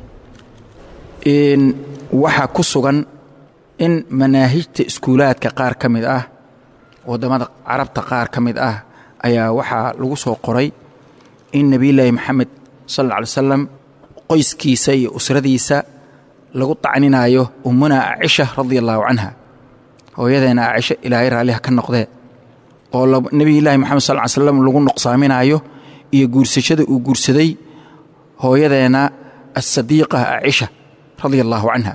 waxaa ku sugan in manaahijta iskuulaadka qaar ka mid ah waddamada carabta qaar ka mid ah ayaa waxaa lagu soo qoray in nebiyulaahi maxamed sal alla alay wasalam qoyskiisa iyo usradiisa lagu tacninayo ummuna acisha radia allaahu canha hooyadeena acisho ilaahay raalliha ka noqdee oo nebiyulaahi maxamed sal ly slam lagu nuqsaaminayo iyo guursashada uu guursaday hooyadeena asadiiqa acisha radia allaahu canha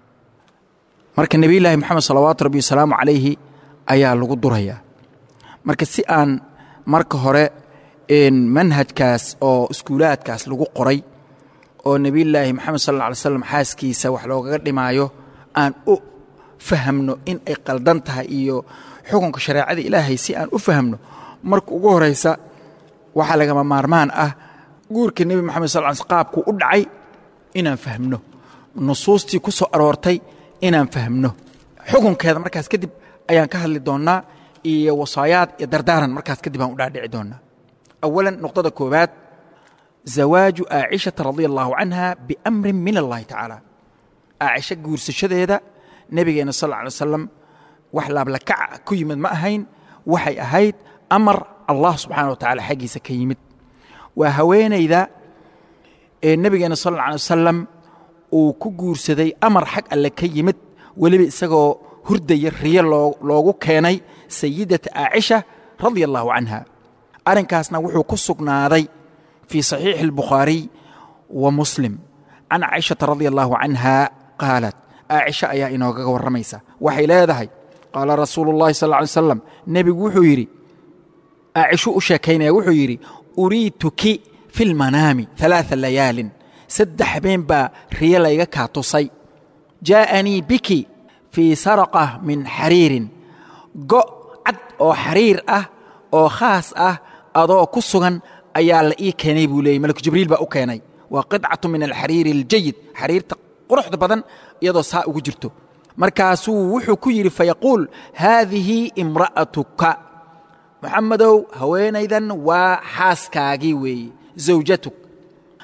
marka nebiyulaahi moxamed salawaatu rabbi wasalaamu calayhi ayaa lagu durayaa marka si aan marka hore manhajkaas oo iskuulaadkaas lagu qoray oo nebiyulaahi moxamed sal alla alay slam xaaskiisa wax loogaga dhimaayo aan u fahamno in ay qaldan tahay iyo xukunka shareecada ilaahay si aan u fahamno marka ugu horaysa waxaa lagama maarmaan ah guurka nebi moxamed sal l qaabkuu u dhacay inaan fahmno nusuustii ku soo aroortay inaan fahmno xukunkeeda markaas kadib ayaan ka hadli doonnaa iyo wasaayaad iyo dardaaran markaas kadib aan u dhaadhici doonnaa awalan nuqdada koowaad zawaaju aacishata radia allaahu canha biamrin min allahi tacaala aacisho guursashadeeda nebigeenna sal alla alay wasalam wax laablakaca ku yimid ma ahayn waxay ahayd amar allah subxaana wa tacala xaggiisa ka yimid waa haweenayda ee nebigeenna sal alla alay wasalam uu ku guursaday amar xag alle ka yimid weliba isagoo hurdaya riyo loogu keenay sayidata aacisha radia allaahu canha arrinkaasna wuxuu ku sugnaaday fii saxiixi albukhaariy wa muslim can caishata radia allaahu canha qaalat aacisha ayaa inoogaga warramaysa waxay leedahay qaala rasuulu اllahi sal ly slam nebigu wuxuu yidhi aacishu u sheekaynaya wuxuu yidhi uriituki fi lmanaami ثalaaثa layaalin saddex habeen baa riyo layga kaa tusay jaa'anii biki fii saraqa min xariirin go' cad oo xariir ah oo khaas ah adoo ku sugan ayaa la ii keenay buu leeyay malaku jibriil baa u keenay waa qidcatu min alxariiri اljayid xariirta quruxda badan iyadoo saa ugu jirto markaasuu wuxuu ku yidhi fayaquul haadihi imra'atuka moxamedow haweenaydan waa xaaskaagii weeye zawjatuk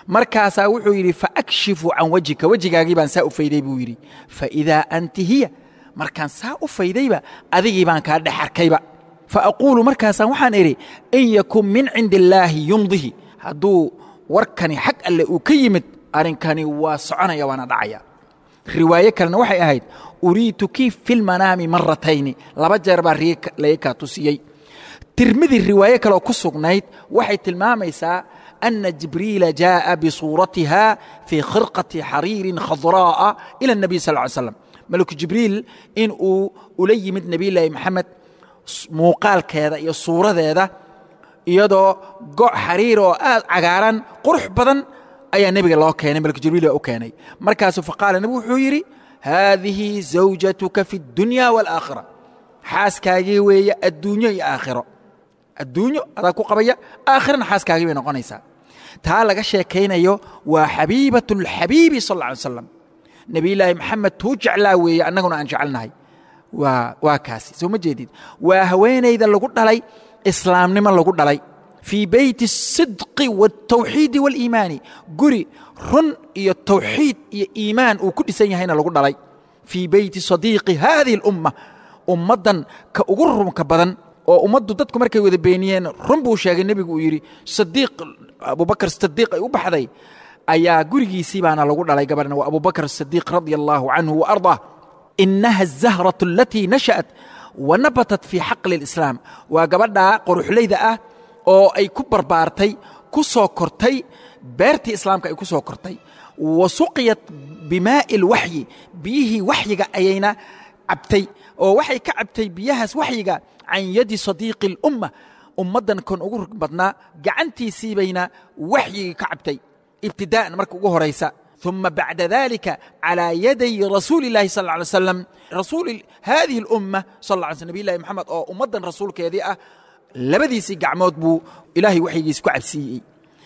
markaasaa wuxuu yidhi faakshifu can wejhika wejigaagii baan saa u fayday buu yidhi faidaa anti hiya markaan saa u faydayba adigii baan kaa dhex arkayba faaquulu markaasaan waxaan idhi in yakun min cindi illaahi yumdihi hadduu warkani xag alle uu ka yimid arrinkani waa soconaya waana dhacaya riwaaye kalena waxay ahayd uriituki fi lmanaami maratayni laba jeer baa laga kaa tusiyey tirmidi riwaaye kaleoo ku sugnayd waxay tilmaamaysaa ana jibriila jaaءa bisuuratiha fii khirqati xariirin khadraa'a ila الnabiy sal ly slam malku jibriil in uu ula yimid nebiyullaahi maxamed muuqaalkeeda iyo suuradeeda iyadoo go' xariir oo aad cagaaran qurux badan ayaa nebiga loo keenay malku jibriil baa u keenay markaasuu faqaala nebigu wuxuu yidhi haadihi zawjatuka fi اdunya wاlaakhira xaaskaagii weeye adduunyo iyo aakhiro adduunyo adaa ku qabaya aakhirana xaaskaagii bay noqonaysaa taa laga sheekaynayo waa xabiibat اlxabiibi sal اlla alay slam nebiyullaahi maxamed tuu jeclaa weeye annaguna aan jecelnahay waa waa kaasi soo ma jeedid waa haweenayda lagu dhalay islaamnimo lagu dhalay fii beyti الsidqi wاltawxiidi wاliimaani guri run iyo tawxiid iyo iimaan uu ku dhisan yahayna lagu dhalay fii beyti sadiiqi hadihi اlumma ummaddan ka ugu runka badan oo ummaddu dadku markay wada beeniyeen run buu sheegay nebigu uu yidhi sadiiq abubakar sadiiq ay u baxday ayaa gurigiisii baana lagu dhalay gabadhna waa abubakr sadiiq radia allahu canhu wa ardaa inaha azahratu alatii nasha'at wa nabatat fii xaqli اlislaam waa gabadhaa qoruxlayda ah oo ay ku barbaartay ku soo kortay beertii islaamka ay ku soo kortay wa suqiyat bimaa'i اlwaxyi biyihii waxyiga ayayna cabtay oo waxay ka cabtay biyahaas waxyiga can yadi sadiiqi اlumma ummaddan kon ugu rug badnaa gacantiisii bayna waxyigii ka cabtay ibtidaa'an marka ugu horaysa ثuma bacda dalika calىa yaday rasuuli اllahi sal ه alay slam rasuuli hadihi اlumma sal lla alay sl nabiy llahi moxamed oo ummaddan rasuulkeedii ah labadiisii gacmood buu ilaahay waxyigiis ku cabsiiyey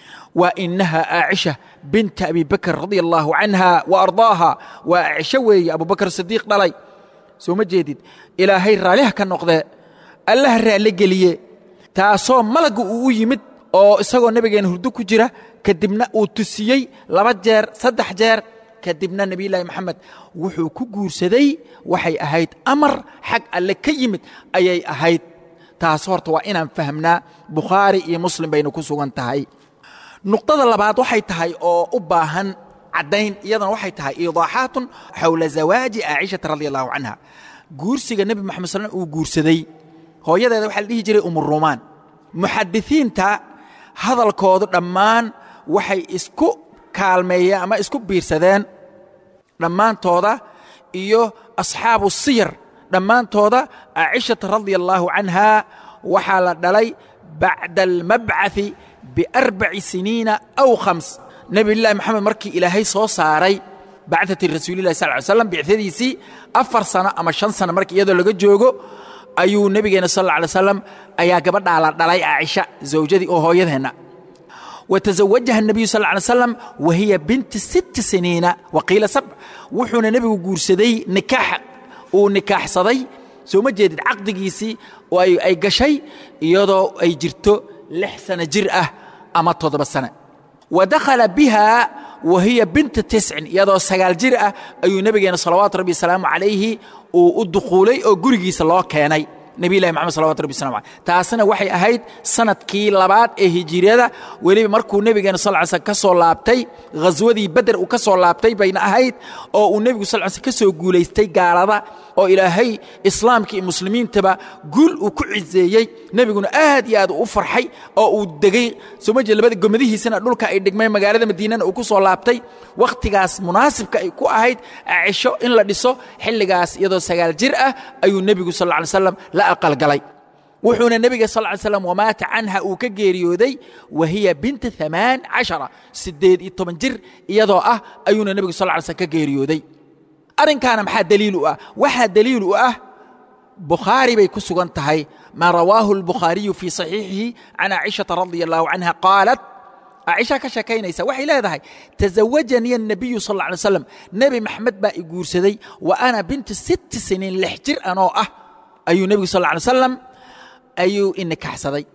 wa inaha aacisha binta abi bakr radia allahu canha wa ardaaha waa aacisho weeye abubakr sidiiq dhalay soo ma jeedid ilaahay raalliha ka noqdee allaha raalle geliye taasoo malagga uu u yimid oo isagoo nebigeena hurdo ku jira kadibna uu tusiyey laba jeer saddex jeer kadibna nebiyullaahi moxamed wuxuu ku guursaday waxay ahayd amar xag alle ka yimid ayay ahayd taas horta waa inaan fahmnaa bukhaari iyo muslim bayna ku sugan tahay nuqdada labaad waxay tahay oo u baahan caddayn iyadana waxay tahay iidaaxaatun xowla zawaaji aacishata radia allahu canha guursiga nebi moxamed sal uu guursaday hooyadeeda waxaa la dhihi jiray umuruumaan muxadisiinta hadalkoodu dhammaan waxay isku kaalmeeyeen ama isku biirsadeen dhammaantooda iyo asxaabu siyar dhammaantooda aacishata radia allaahu canha waxaa la dhalay bacda almabcaثi biarbaci siniina aw khams nebilahi moxamed markii ilaahay soo saaray bacdati rasuulillahi sal ly slam bicdadiisii afar sano ama shan sano marka iyadoo laga joogo ayuu nebigeena sal alla alay slam ayaa gabadhaa la dhalay caaisha zawjadii oo hooyadeenna watazawajaha الnabiyu sal ly slam wa hiya binti sitti siniina waqiila sabc wuxuuna nebigu guursaday nikaax uu nikaaxsaday soo ma jeedid caqdigiisii oo ay gashay iyadoo ay jirto lix sano jir ah ama toddoba sane wa dakhala biha wa hiya binta tiscin iyadoo sagaal jir ah ayuu nebigeena salawaatu rabbi wasalaamu calayhi uu u dukhuulay oo gurigiisa loo keenay nebilahi maxamed salawatu rabbi wasalam aleh taasina waxay ahayd sanadkii labaad ee hijiriyada weliba markuu nebigeena sal ly slm ka soo laabtay ghaswadii beder uu ka soo laabtay bayna ahayd oo uu nebigu sal ly slm ka soo guulaystay gaalada oo ilaahay islaamka iyo muslimiintaba guul uu ku ciseeyey nebiguna aad iyo aad u farxay oo uu degey soo ma jeed labada gomadihiisana dhulka ay dhigmeen magaalada madiinana uu ku soo laabtay wakhtigaas munaasibka ay ku ahayd cisho in la dhiso xilligaas iyadoo sagaal jir ah ayuu nebigu sal lla ly slam la aqalgalay wuxuuna nebiga sal ly slam wamaata canha uu ka geeriyooday wa hiya binta amaan cashara siddeed iyo toban jir iyadoo ah ayuuna nebigu sal ly slm ka geeriyooday arrinkaana maxaa daliil u ah waxaa daliil u ah bukhaari bay ku sugan tahay maa rawaahu albukhaariyu fii saxiixihi can caaishata radia allahu canha qaalat caaisha ka sheekaynaysa waxay leedahay tasawajanii الnabiyu sal lla alay slam nebi maxamed baa i guursaday wa ana bintu sitti siniin lix jir anoo ah ayuu nebigu sal lla alay slam ayuu i nikaxsaday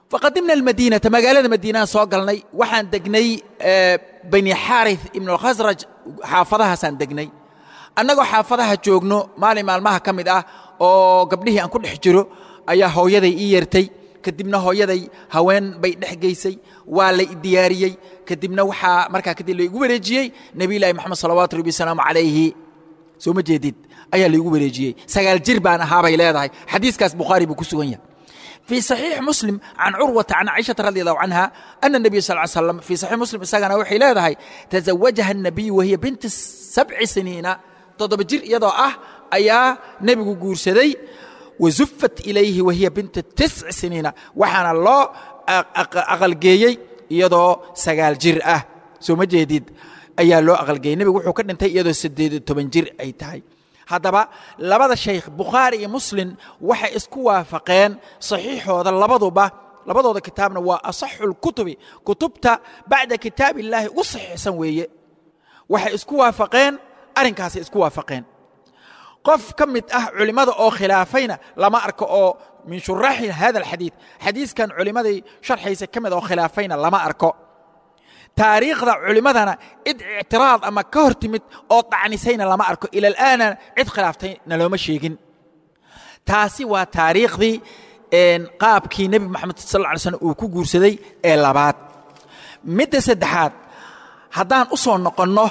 faqadimna almadiinata magaalada madiinaan soo galnay waxaan degnay bani xaarith ibnu alkhasraj xaafadahaasaan degnay annagoo xaafadaha joogno maalin maalmaha ka mid ah oo gabdhihii aan ku dhex jiro ayaa hooyaday ii yeertay kadibna hooyaday haween bay dhex geysay waa la diyaariyey kadibna waxaa markaa kadib laigu wareejiyey nebiyullaahi moxamed salawaatu rabbi wasalaamu calayhi soo ma jeedid ayaa laigu wareejiyey sagaal jir baan ahaabay leedahay xadiiskaas bukhaari buu ku sugan yahay في صحيح مسلم عن عروة عن عائشة رضي الله عنها أن النبي صلى الله عليه وسلم في صحيح مسلم إساقنا وحي لهذا تزوجها النبي وهي بنت سبع سنين تضرب جر يضع أه أيا نبي قورسدي وزفت إليه وهي بنت تسع سنين وحنا الله أقل جيي يضع سقال جر أه سو مجدد أيا لو أقل جيي نبي وحو كان انتهي يضع سديد تبن جر أي تهي haddaba labada shaykh bukhaari iyo muslim waxay isku waafaqeen saxiixooda labaduba labadooda kitaabna waa asaxu lkutubi kutubta bacda kitaab illaahi ugu saxiixsan weeye waxay isku waafaqeen arrinkaasay isku waafaqeen qof ka mid ah culimmada oo khilaafayna lama arko oo min shuraaxi hada alxadiid xadiiskan culimmaday sharxaysa ka mid oo khilaafayna lama arko taariikhda culimmadana cid ictiraad ama ka hor timid oo dacnisayna lama arko ila alaana cid khilaaftayna looma sheegin taasi waa taariikhdii qaabkii nebi moxamed sal lla alay slam uu ku guursaday ee labaad midda saddexaad haddaan u soo noqonno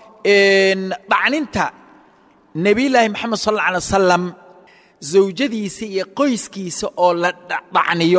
dhacninta nebiyullaahi moxamed sal alla alay wasalam zawjadiisa iyo qoyskiisa oo la dhacniyo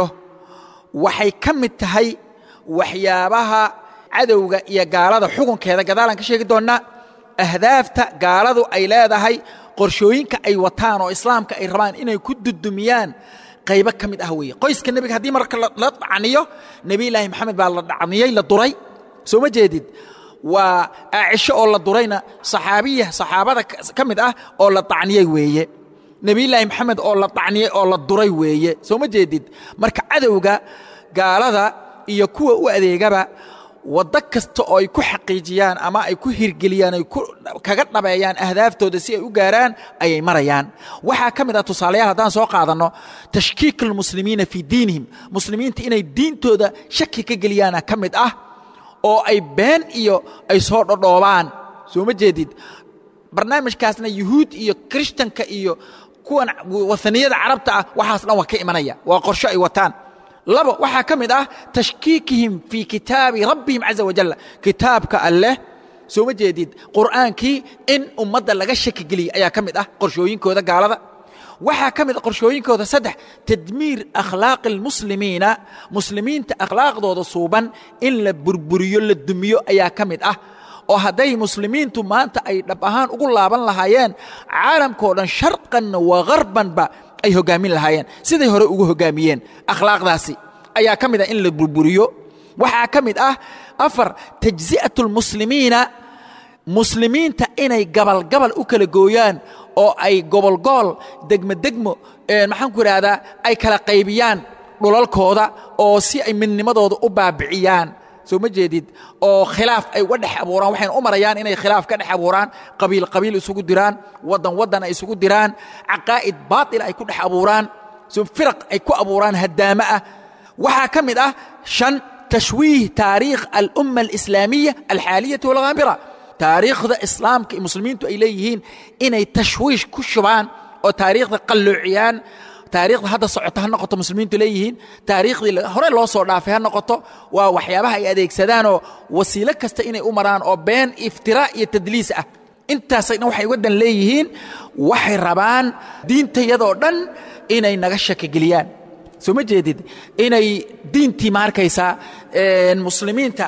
waxay ka mid tahay waxyaabaha cadowga iyo gaalada xukunkeeda gadaalaan ka sheegi doonnaa ahdaafta gaaladu ay leedahay qorshooyinka ay wataan oo islaamka ay rabaan inay ku dudumiyaan qaybo ka mid ah weeye qoyska nebiga haddii marka la dhacniyo nebiyullaahi maxamed baa la dhacniyey la duray soo ma jeedid waa aacisho oo la durayna saxaabiya saxaabada ka mid ah oo la dacniyey weeye nebiyullaahi maxamed oo la dacniyey oo la duray weeye soo ma jeedid marka cadowga gaalada iyo kuwa u adeegaba waddo kasta oo ay ku xaqiijiyaan ama ay ku hirgeliyaan ay kaga dhabeeyaan ahdaaftooda si ay u gaaraan ayay marayaan waxaa ka mid ah tusaalayaal haddaan soo qaadanno tashkiik almuslimiina fii diinihim muslimiinta inay diintooda shaki ka geliyaana ka mid ah oo ay been iyo ay soo dhodhoobaan soo ma jeedid barnaamijkaasna yuhuud iyo krishtanka iyo kuwan wahaniyada carabta ah waxaas dhan waa ka imanaya waa qorsho ay wataan labo waxaa ka mid ah tashkiikihim fii kitaabi rabbihim caza wajal kitaabka alleh soo ma jeedid qur'aankii in ummadda laga shaki geliyey ayaa ka mid ah qorshooyinkooda gaalada waxaa ka mid ah qorshooyinkooda saddex tadmiir akhlaaqi almuslimiina muslimiinta akhlaaqdooda suuban in la burburiyo la dumiyo ayaa ka mid ah oo hadday muslimiintu maanta ay dhab ahaan ugu laaban lahaayeen caalamkao dhan sharqanna wa gharbanba ay hoggaamin lahaayeen siday hore ugu hoggaamiyeen akhlaaqdaasi ayaa ka mid ah in la burburiyo waxaa ka mid ah afar tajzi'atu lmuslimiina muslimiinta inay gabalgabal u kala gooyaan oo ay gobolgool degmo degmo maxaan ku idhaahdaa ay kala qaybiyaan dhulalkooda oo si ay midnimadooda u baabiciyaan soo ma jeedid oo khilaaf ay uga dhex abuuraan waxayna u marayaan inay khilaaf ka dhex abuuraan qabiil qabiil isugu diraan waddan waddan ay isugu diraan caqaa'id baatila ay ku dhex abuuraan so firaq ay ku abuuraan haddaamo ah waxaa ka mid ah shan tashwiih taariikh alumma alislaamiya alxaaliyati walghaamira taariikhda islaamka iyo muslimiintu ay leeyihiin inay tashwiish ku shubaan oo taariikhda qalloociyaan taariikhda hadda socota ha noqoto muslimiintu leeyihiin taariikhdii hore loo soo dhaafay ha noqoto waa waxyaabaha ay adeegsadaanoo wasiilo kasta inay u maraan oo been iftiraa iyo tadliis ah intaasay dhan waxay waddan leeyihiin waxay rabaan diintayadoo dhan inay naga shakigeliyaan soo ma jeedid inay diintii ma arkaysaa muslimiinta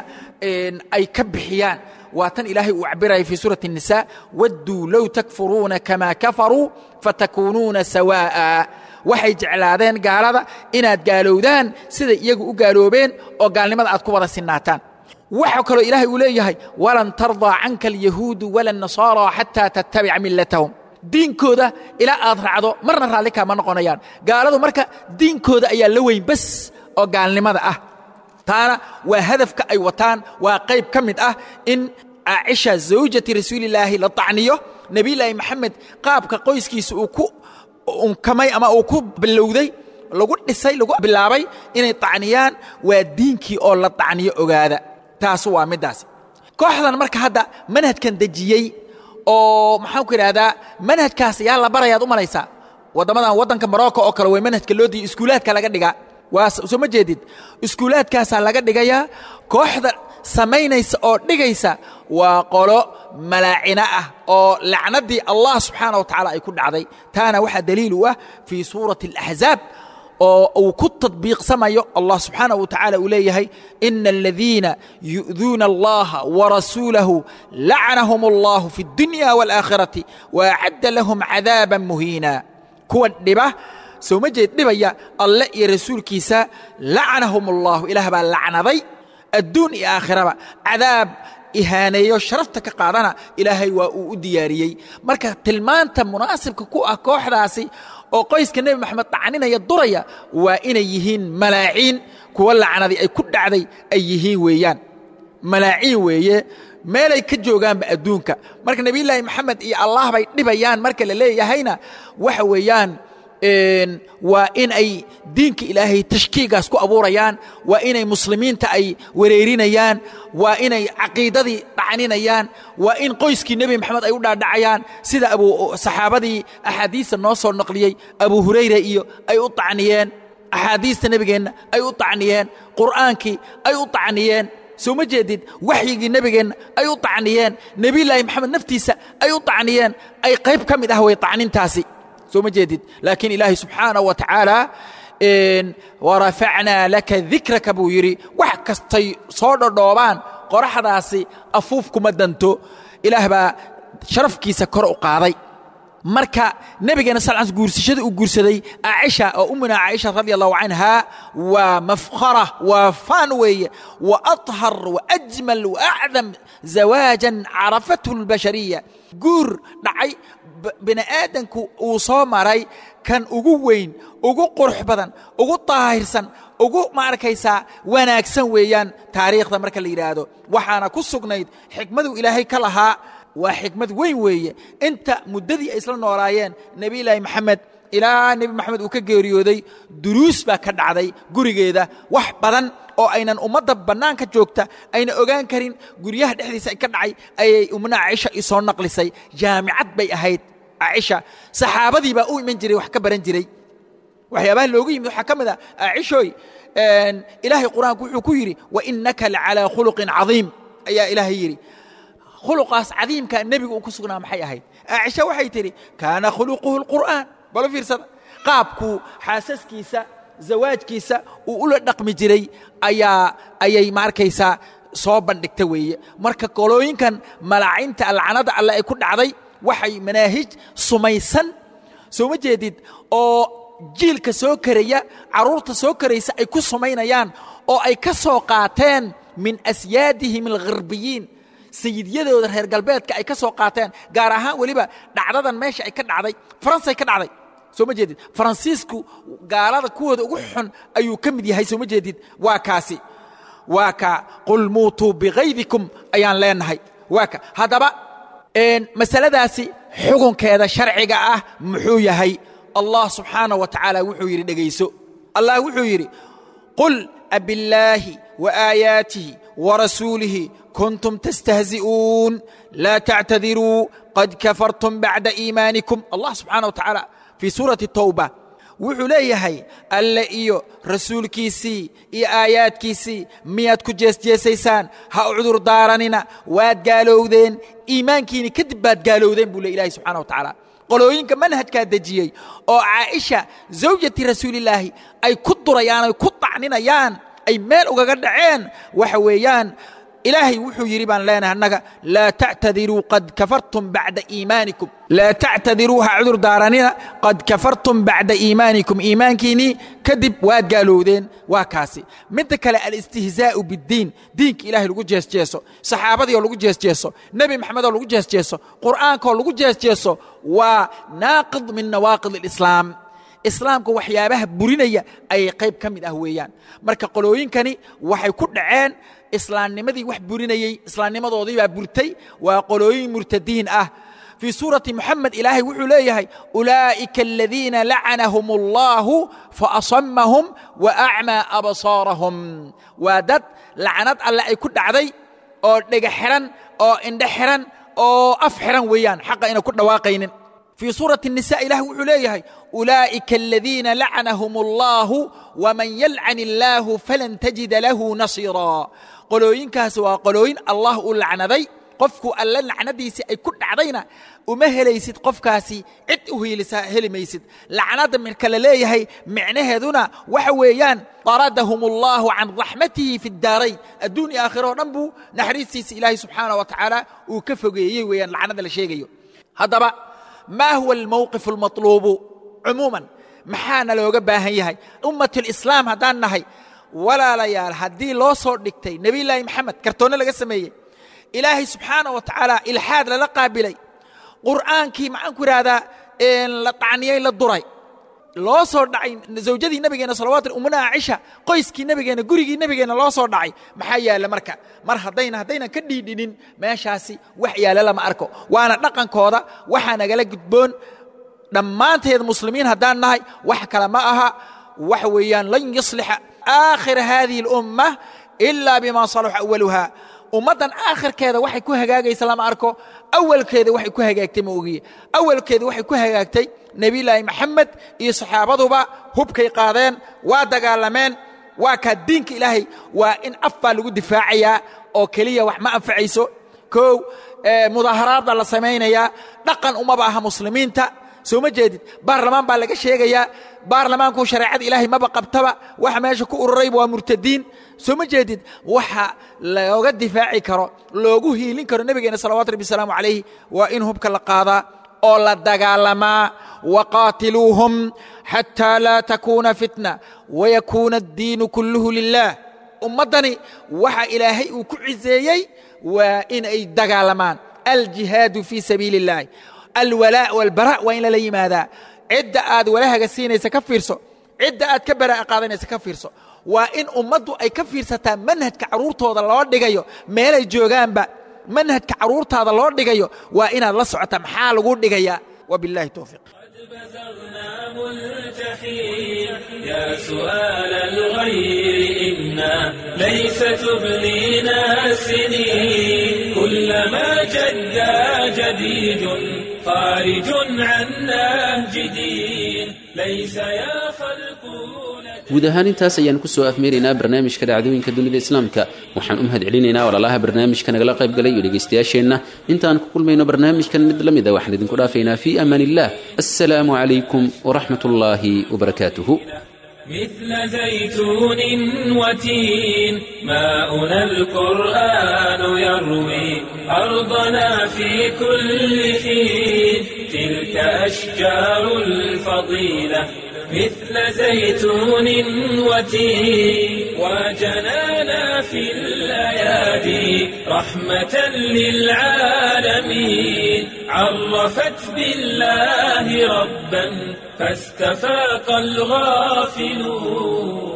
ay ka bixiyaan waa tan ilaahay uu cabiraya fii suurati الnisa wadduu low takfuruuna kama kafaruu fatakuunuuna sawaa'a waxay jeclaadeen gaalada inaad gaalowdaan siday iyagu u gaaloobeen oo gaalnimada aad ku wada sinaataan waxa kaloo ilaahay uu leeyahay walan tardaa canka alyahuudu wala الnasaara xataa tattabica milatahum diinkooda ilaa aad raacdo marna raalli kaama noqonayaan gaaladu marka diinkooda ayaa la weyn bas oo gaalnimada ah taana waa hadafka ay wataan waa qayb ka mid ah in caaisha zawjati rasuulillaahi la tacniyo nebiyullaahi maxamed qaabka qoyskiisa uu ku unkamay ama uu ku bilowday lagu dhisay lagu bilaabay inay tacniyaan waa diinkii oo la tacniyo ogaada taasu waa middaas kooxdan marka hadda manhajkan dejiyey oo maxaan ku idhahdaa manhajkaas yaa la barayaad u malaysaa waddamadan waddanka morocco oo kale way manhajka loo diiyo iskuulaadka laga dhigaa waa soo ma jeedid iskuulaadkaasaa laga dhigayaa kooxda samaynaysa oo dhigaysa waa qolo malaacino ah oo lacnaddii allah subxaana wa tacaala ay ku dhacday taana waxaa daliil u ah fii suurati alaxzaab oo uu ku tadbiiqsamayo allah subxaana wa tacaala uu leeyahay ina aladiina yu'duuna allaha warasuulahu lacnahum allahu fi اdunya wاlaakhirati waacadda lahum cadaaban muhiina kuwa dhiba soo ma jeed dhibaya alle iyo rasuulkiisa lacnahum allahu ilaah baa lacnaday adduun iyo aakhiraba cadaab ihaaneeyo sharafta ka qaadana ilaahay waa uu u diyaariyey marka tilmaanta munaasibka ku ah kooxdaasi oo qoyska nebi moxamed tacninaya duraya waa inay yihiin malaaciin kuwa lacnadii ay ku dhacday ay yihiin weeyaan malaaciin weeye meelay ka joogaanba adduunka marka nebiyullaahi maxamed iyo allah bay dhibayaan marka la leeyahayna waxa weeyaan waa in ay diinka ilaahay tashkiigaas ku abuurayaan waa inay muslimiinta ay wareerinayaan waa inay caqiidadii dhacninayaan waa in qoyskii nebi maxamed ay u dhaadhacayaan sida abu saxaabadii axaadiista noo soo naqliyey abu hurayra iyo ay u tacniyeen axaadiista nebigeenna ay u tacniyeen qur'aankii ay u tacniyeen soo ma jeedid waxyigii nebigeenna ay u tacniyeen nebiyullaahi maxamed naftiisa ay u tacniyeen ay qayb ka mid ah way tacnintaasi soo ma jeedid laakiin ilaahay subxaanaه wa tacaala warafacnaa laka dikraka buu yidhi wax kastay soo dhodhoobaan qoraxdaasi afuuf kuma danto ilaah baa sharafkiisa kor u qaaday marka nebigeena sal l guursashada uu guursaday caaisha oo ummuna caaisha radi allahu canha waa mafkhara waa faan weeye wa aطhar waajmal waacdam zawaajan carafathu اlbashariya guur dhacay bini aadanku uu soo maray kan ugu weyn ugu qurux badan ugu daahirsan ugu ma arkaysaa wanaagsan weeyaan taariikhda marka la yidhaahdo waxaana ku sugnayd xikmaduu ilaahay ka lahaa waa xikmad weyn weeye inta muddadii ay isla noolaayeen nebiyullaahi maxamed ilaa nebi maxamed uu ka geeriyooday duruus baa ka dhacday gurigeeda wax badan oo aynan ummadda bannaanka joogta ayna ogaan karin guryaha dhexdiisa ka dhacay ayay umna caaisha i soo naqlisay jaamicad bay ahayd caaisha saxaabadii baa u iman jiray wax ka baran jiray waxyaabaha loogu yimid waxaa ka mid a caishooy ilaahay qur-aanku wuxuu ku yidhi wainaka lacalaa khuluqin cadiim ayaa ilaahay yidhi khuluqaas cadiimka nebigu uu ku sugnaa maxay ahayd caaisha waxay tidhi kaana khuluquhu lqur'aan balo fiirsada qaabkuu xaasaskiisa zawaajkiisa uu ula dhaqmi jiray ayaa ayay ma arkaysaa soo bandhigta weeye marka qolooyinkan malaacinta lacnada alle ay ku dhacday waxay manaahij sumaysan soo ma jeedid oo jiilka soo karaya carruurta soo karaysa ay ku sumaynayaan oo ay ka soo qaateen min asyaadihim algharbiyiin sayidyadooda reer galbeedka ay ka soo qaateen gaar ahaan weliba dhacdadan meesha ay ka dhacday faransay ka dhacday soo ma jeedid faransiisku gaalada kuwooda ugu xun ayuu ka mid yahay soo ma jeedid waa kaasi waa ka qul muutuu bikaydikum ayaan leenahay waa ka haddaba masaladaasi xukunkeeda sharciga ah muxuu yahay allah subxaanah wa tacaala wuxuu yidhi dhegayso allah wuxuu yidhi qul abillaahi waaayaatihi warasuulihi kuntum tastahzi'uun laa tactadiruu qad kafartum bacda iimaanikum allah subxaana wa tacaala fii suurati towba wuxuu leeyahay alle iyo rasuulkiisii iyo aayaadkiisii miyaad ku jeesjeesaysaan ha u cudur daaranina waad gaalowdeen iimaankiini kadib baad gaalowdeen buu le ilahi subxana wa tacaala qolooyinka manhajkaa dejiyey oo caaisha zawjati rasuulillaahi ay ku durayaan ay ku tacninayaan ay meel ugaga dhaceen waxa weeyaan ilaahay wuxuu yidhi baan leenahay annaga laa tactadiruu qad kafartum bacda iimaanikum laa tactadiruu ha cudur daaranina qad kafartum bacda iimaanikum iimaankiinnii kadib waad gaalowdeen waa kaasi midda kale alistihzaa'u biddiin diinka ilahay lagu jeesjeeso saxaabadii oo lagu jeesjeeso nebi maxamed oo lagu jeesjeeso qur'aankaoo lagu jeesjeeso waa naaqid min nawaaqid alislaam islaamka waxyaabaha burinaya ayay qayb ka mid ah weeyaan marka qolooyinkani waxay ku dhaceen islaamnimadii wax burinayey islaamnimadoodii baa burtay waa qolooyin murtadiin ah fii suurati moxamed ilaahay wuxuu leeyahay ulaa'ika aladiina lacanahum allahu faasamahum wa acmaa absaarahum waa dad lacnad alle ay ku dhacday oo dhega xiran oo indhe xiran oo af xiran weeyaan xaqa ayna ku dhawaaqaynin fii suurati الnisa ilaah wuxuu leeyahay ulaa'ika aladiina lacanahum allahu waman yalcan illaahu falan tajida lahu nasiira qolooyinkaas waa qolooyin allah uu lacnaday qofku alle lacnadiisii ay ku dhacdayna uma helaysid qofkaasi cid u hiilisaa heli maysid lacnada marka la leeyahay micnaheeduna waxa weeyaan daradahum allahu can raxmatihi fi daarayn adduun iyo aakhiro o dhan buu naxariistiisa ilaahay subxaana wa tacaala uu ka fogeeyey weeyaan lacnada la sheegayo haddaba ma huwa almowqif almatluubu cumuuman maxaana looga baahan yahay ummat lislaam haddaan nahay walaalayaal haddii loo soo dhigtay nebiyullaahi maxamed kartoonno laga sameeyey ilaahay subxaana wa tacaala ilxaad lala qaabilay qur'aankii maxaan ku idhahdaa la tacniyey la duray loo soo dhacay zawjadii nebigeenna salawatu ummuna cisha qoyskii nebigeenna gurigii nebigeenna loo soo dhacay maxaa yaalla marka mar haddayna haddaynan ka dhiidhinin meeshaasi wax yaalla lama arko waana dhaqankooda waxaa nagala gudboon dhammaanteed muslimiin haddaan nahay wax kale ma aha waxa weeyaan lan yuslixa aakhira hadihi اlumma ila bima salaxa awaluha ummaddan aakhirkeeda waxay ku hagaagaysa lama arko awalkeeda waxay ku hagaagtay ma ogiye awalkeeda waxay ku hagaagtay nebiyullaahi maxamed iyo saxaabaduba hubkay qaadeen waa dagaalameen waa kaa diinka ilaahay waa in af baa lagu difaacayaa oo keliya wax ma anfacayso kow mudaaharaadda la samaynayaa dhaqan umaba aha muslimiinta soo ma jeedid baarlamaan baa laga sheegayaa baarlamaanku shareecada ilaahay maba qabtaba waxa meesha ku ururayba waa murtadiin soo ma jeedid waxa looga difaaci karo loogu hiilin karo nebigeena salawatu rabbi wasalaamu calayhi waa in hubka la qaadaa oo la dagaalamaa waqaatiluuhum xataa laa takuuna fitna wayakuuna addiinu kulluhu lilah ummaddani waxa ilaahay uu ku ciseeyey waa in ay dagaalamaan aljihaadu fii sabiili اllahi alwalaa walbara waa in lala yimaadaa cidda aad walahaga siinaysa ka fiirso cidda aad ka baraa'a qaadanaysa ka fiirso waa in ummaddu ay ka fiirsataa manhajka carruurtooda loo dhigayo meelay joogaanba manhajka carruurtaada loo dhigayo waa inaad la socotaa maxaa lagu dhigayaa wabillahi towfiiq يا سؤال الغير إنا ليس تبلينا السنين كلما جدا جديد خارج عن نهج دين ليس يا خلق guud ahaan intaas ayaan kusoo afmeeraynaa barnaamijka dhacdooyinka dunida islaamka waxaan u mahad celinaynaa walaalaha barnaamijka nagala qayb galay iyo dhegaystayaasheenna intaan ku kulmayno barnaamijkan mid la mida waxaan idinku dhaafaynaa fii amaan illah assalaamu calaykum waraxmat ullaahi wabarakaatuhu مثل زيتون وتين ماؤنا القرآن يروي أرضنا في كل حين تلك أشجار الفضيلة مثل زيتون وتين وجنانا في الأيادي رحمة للعالمين عرفت بالله ربا فاستفاق الغافلون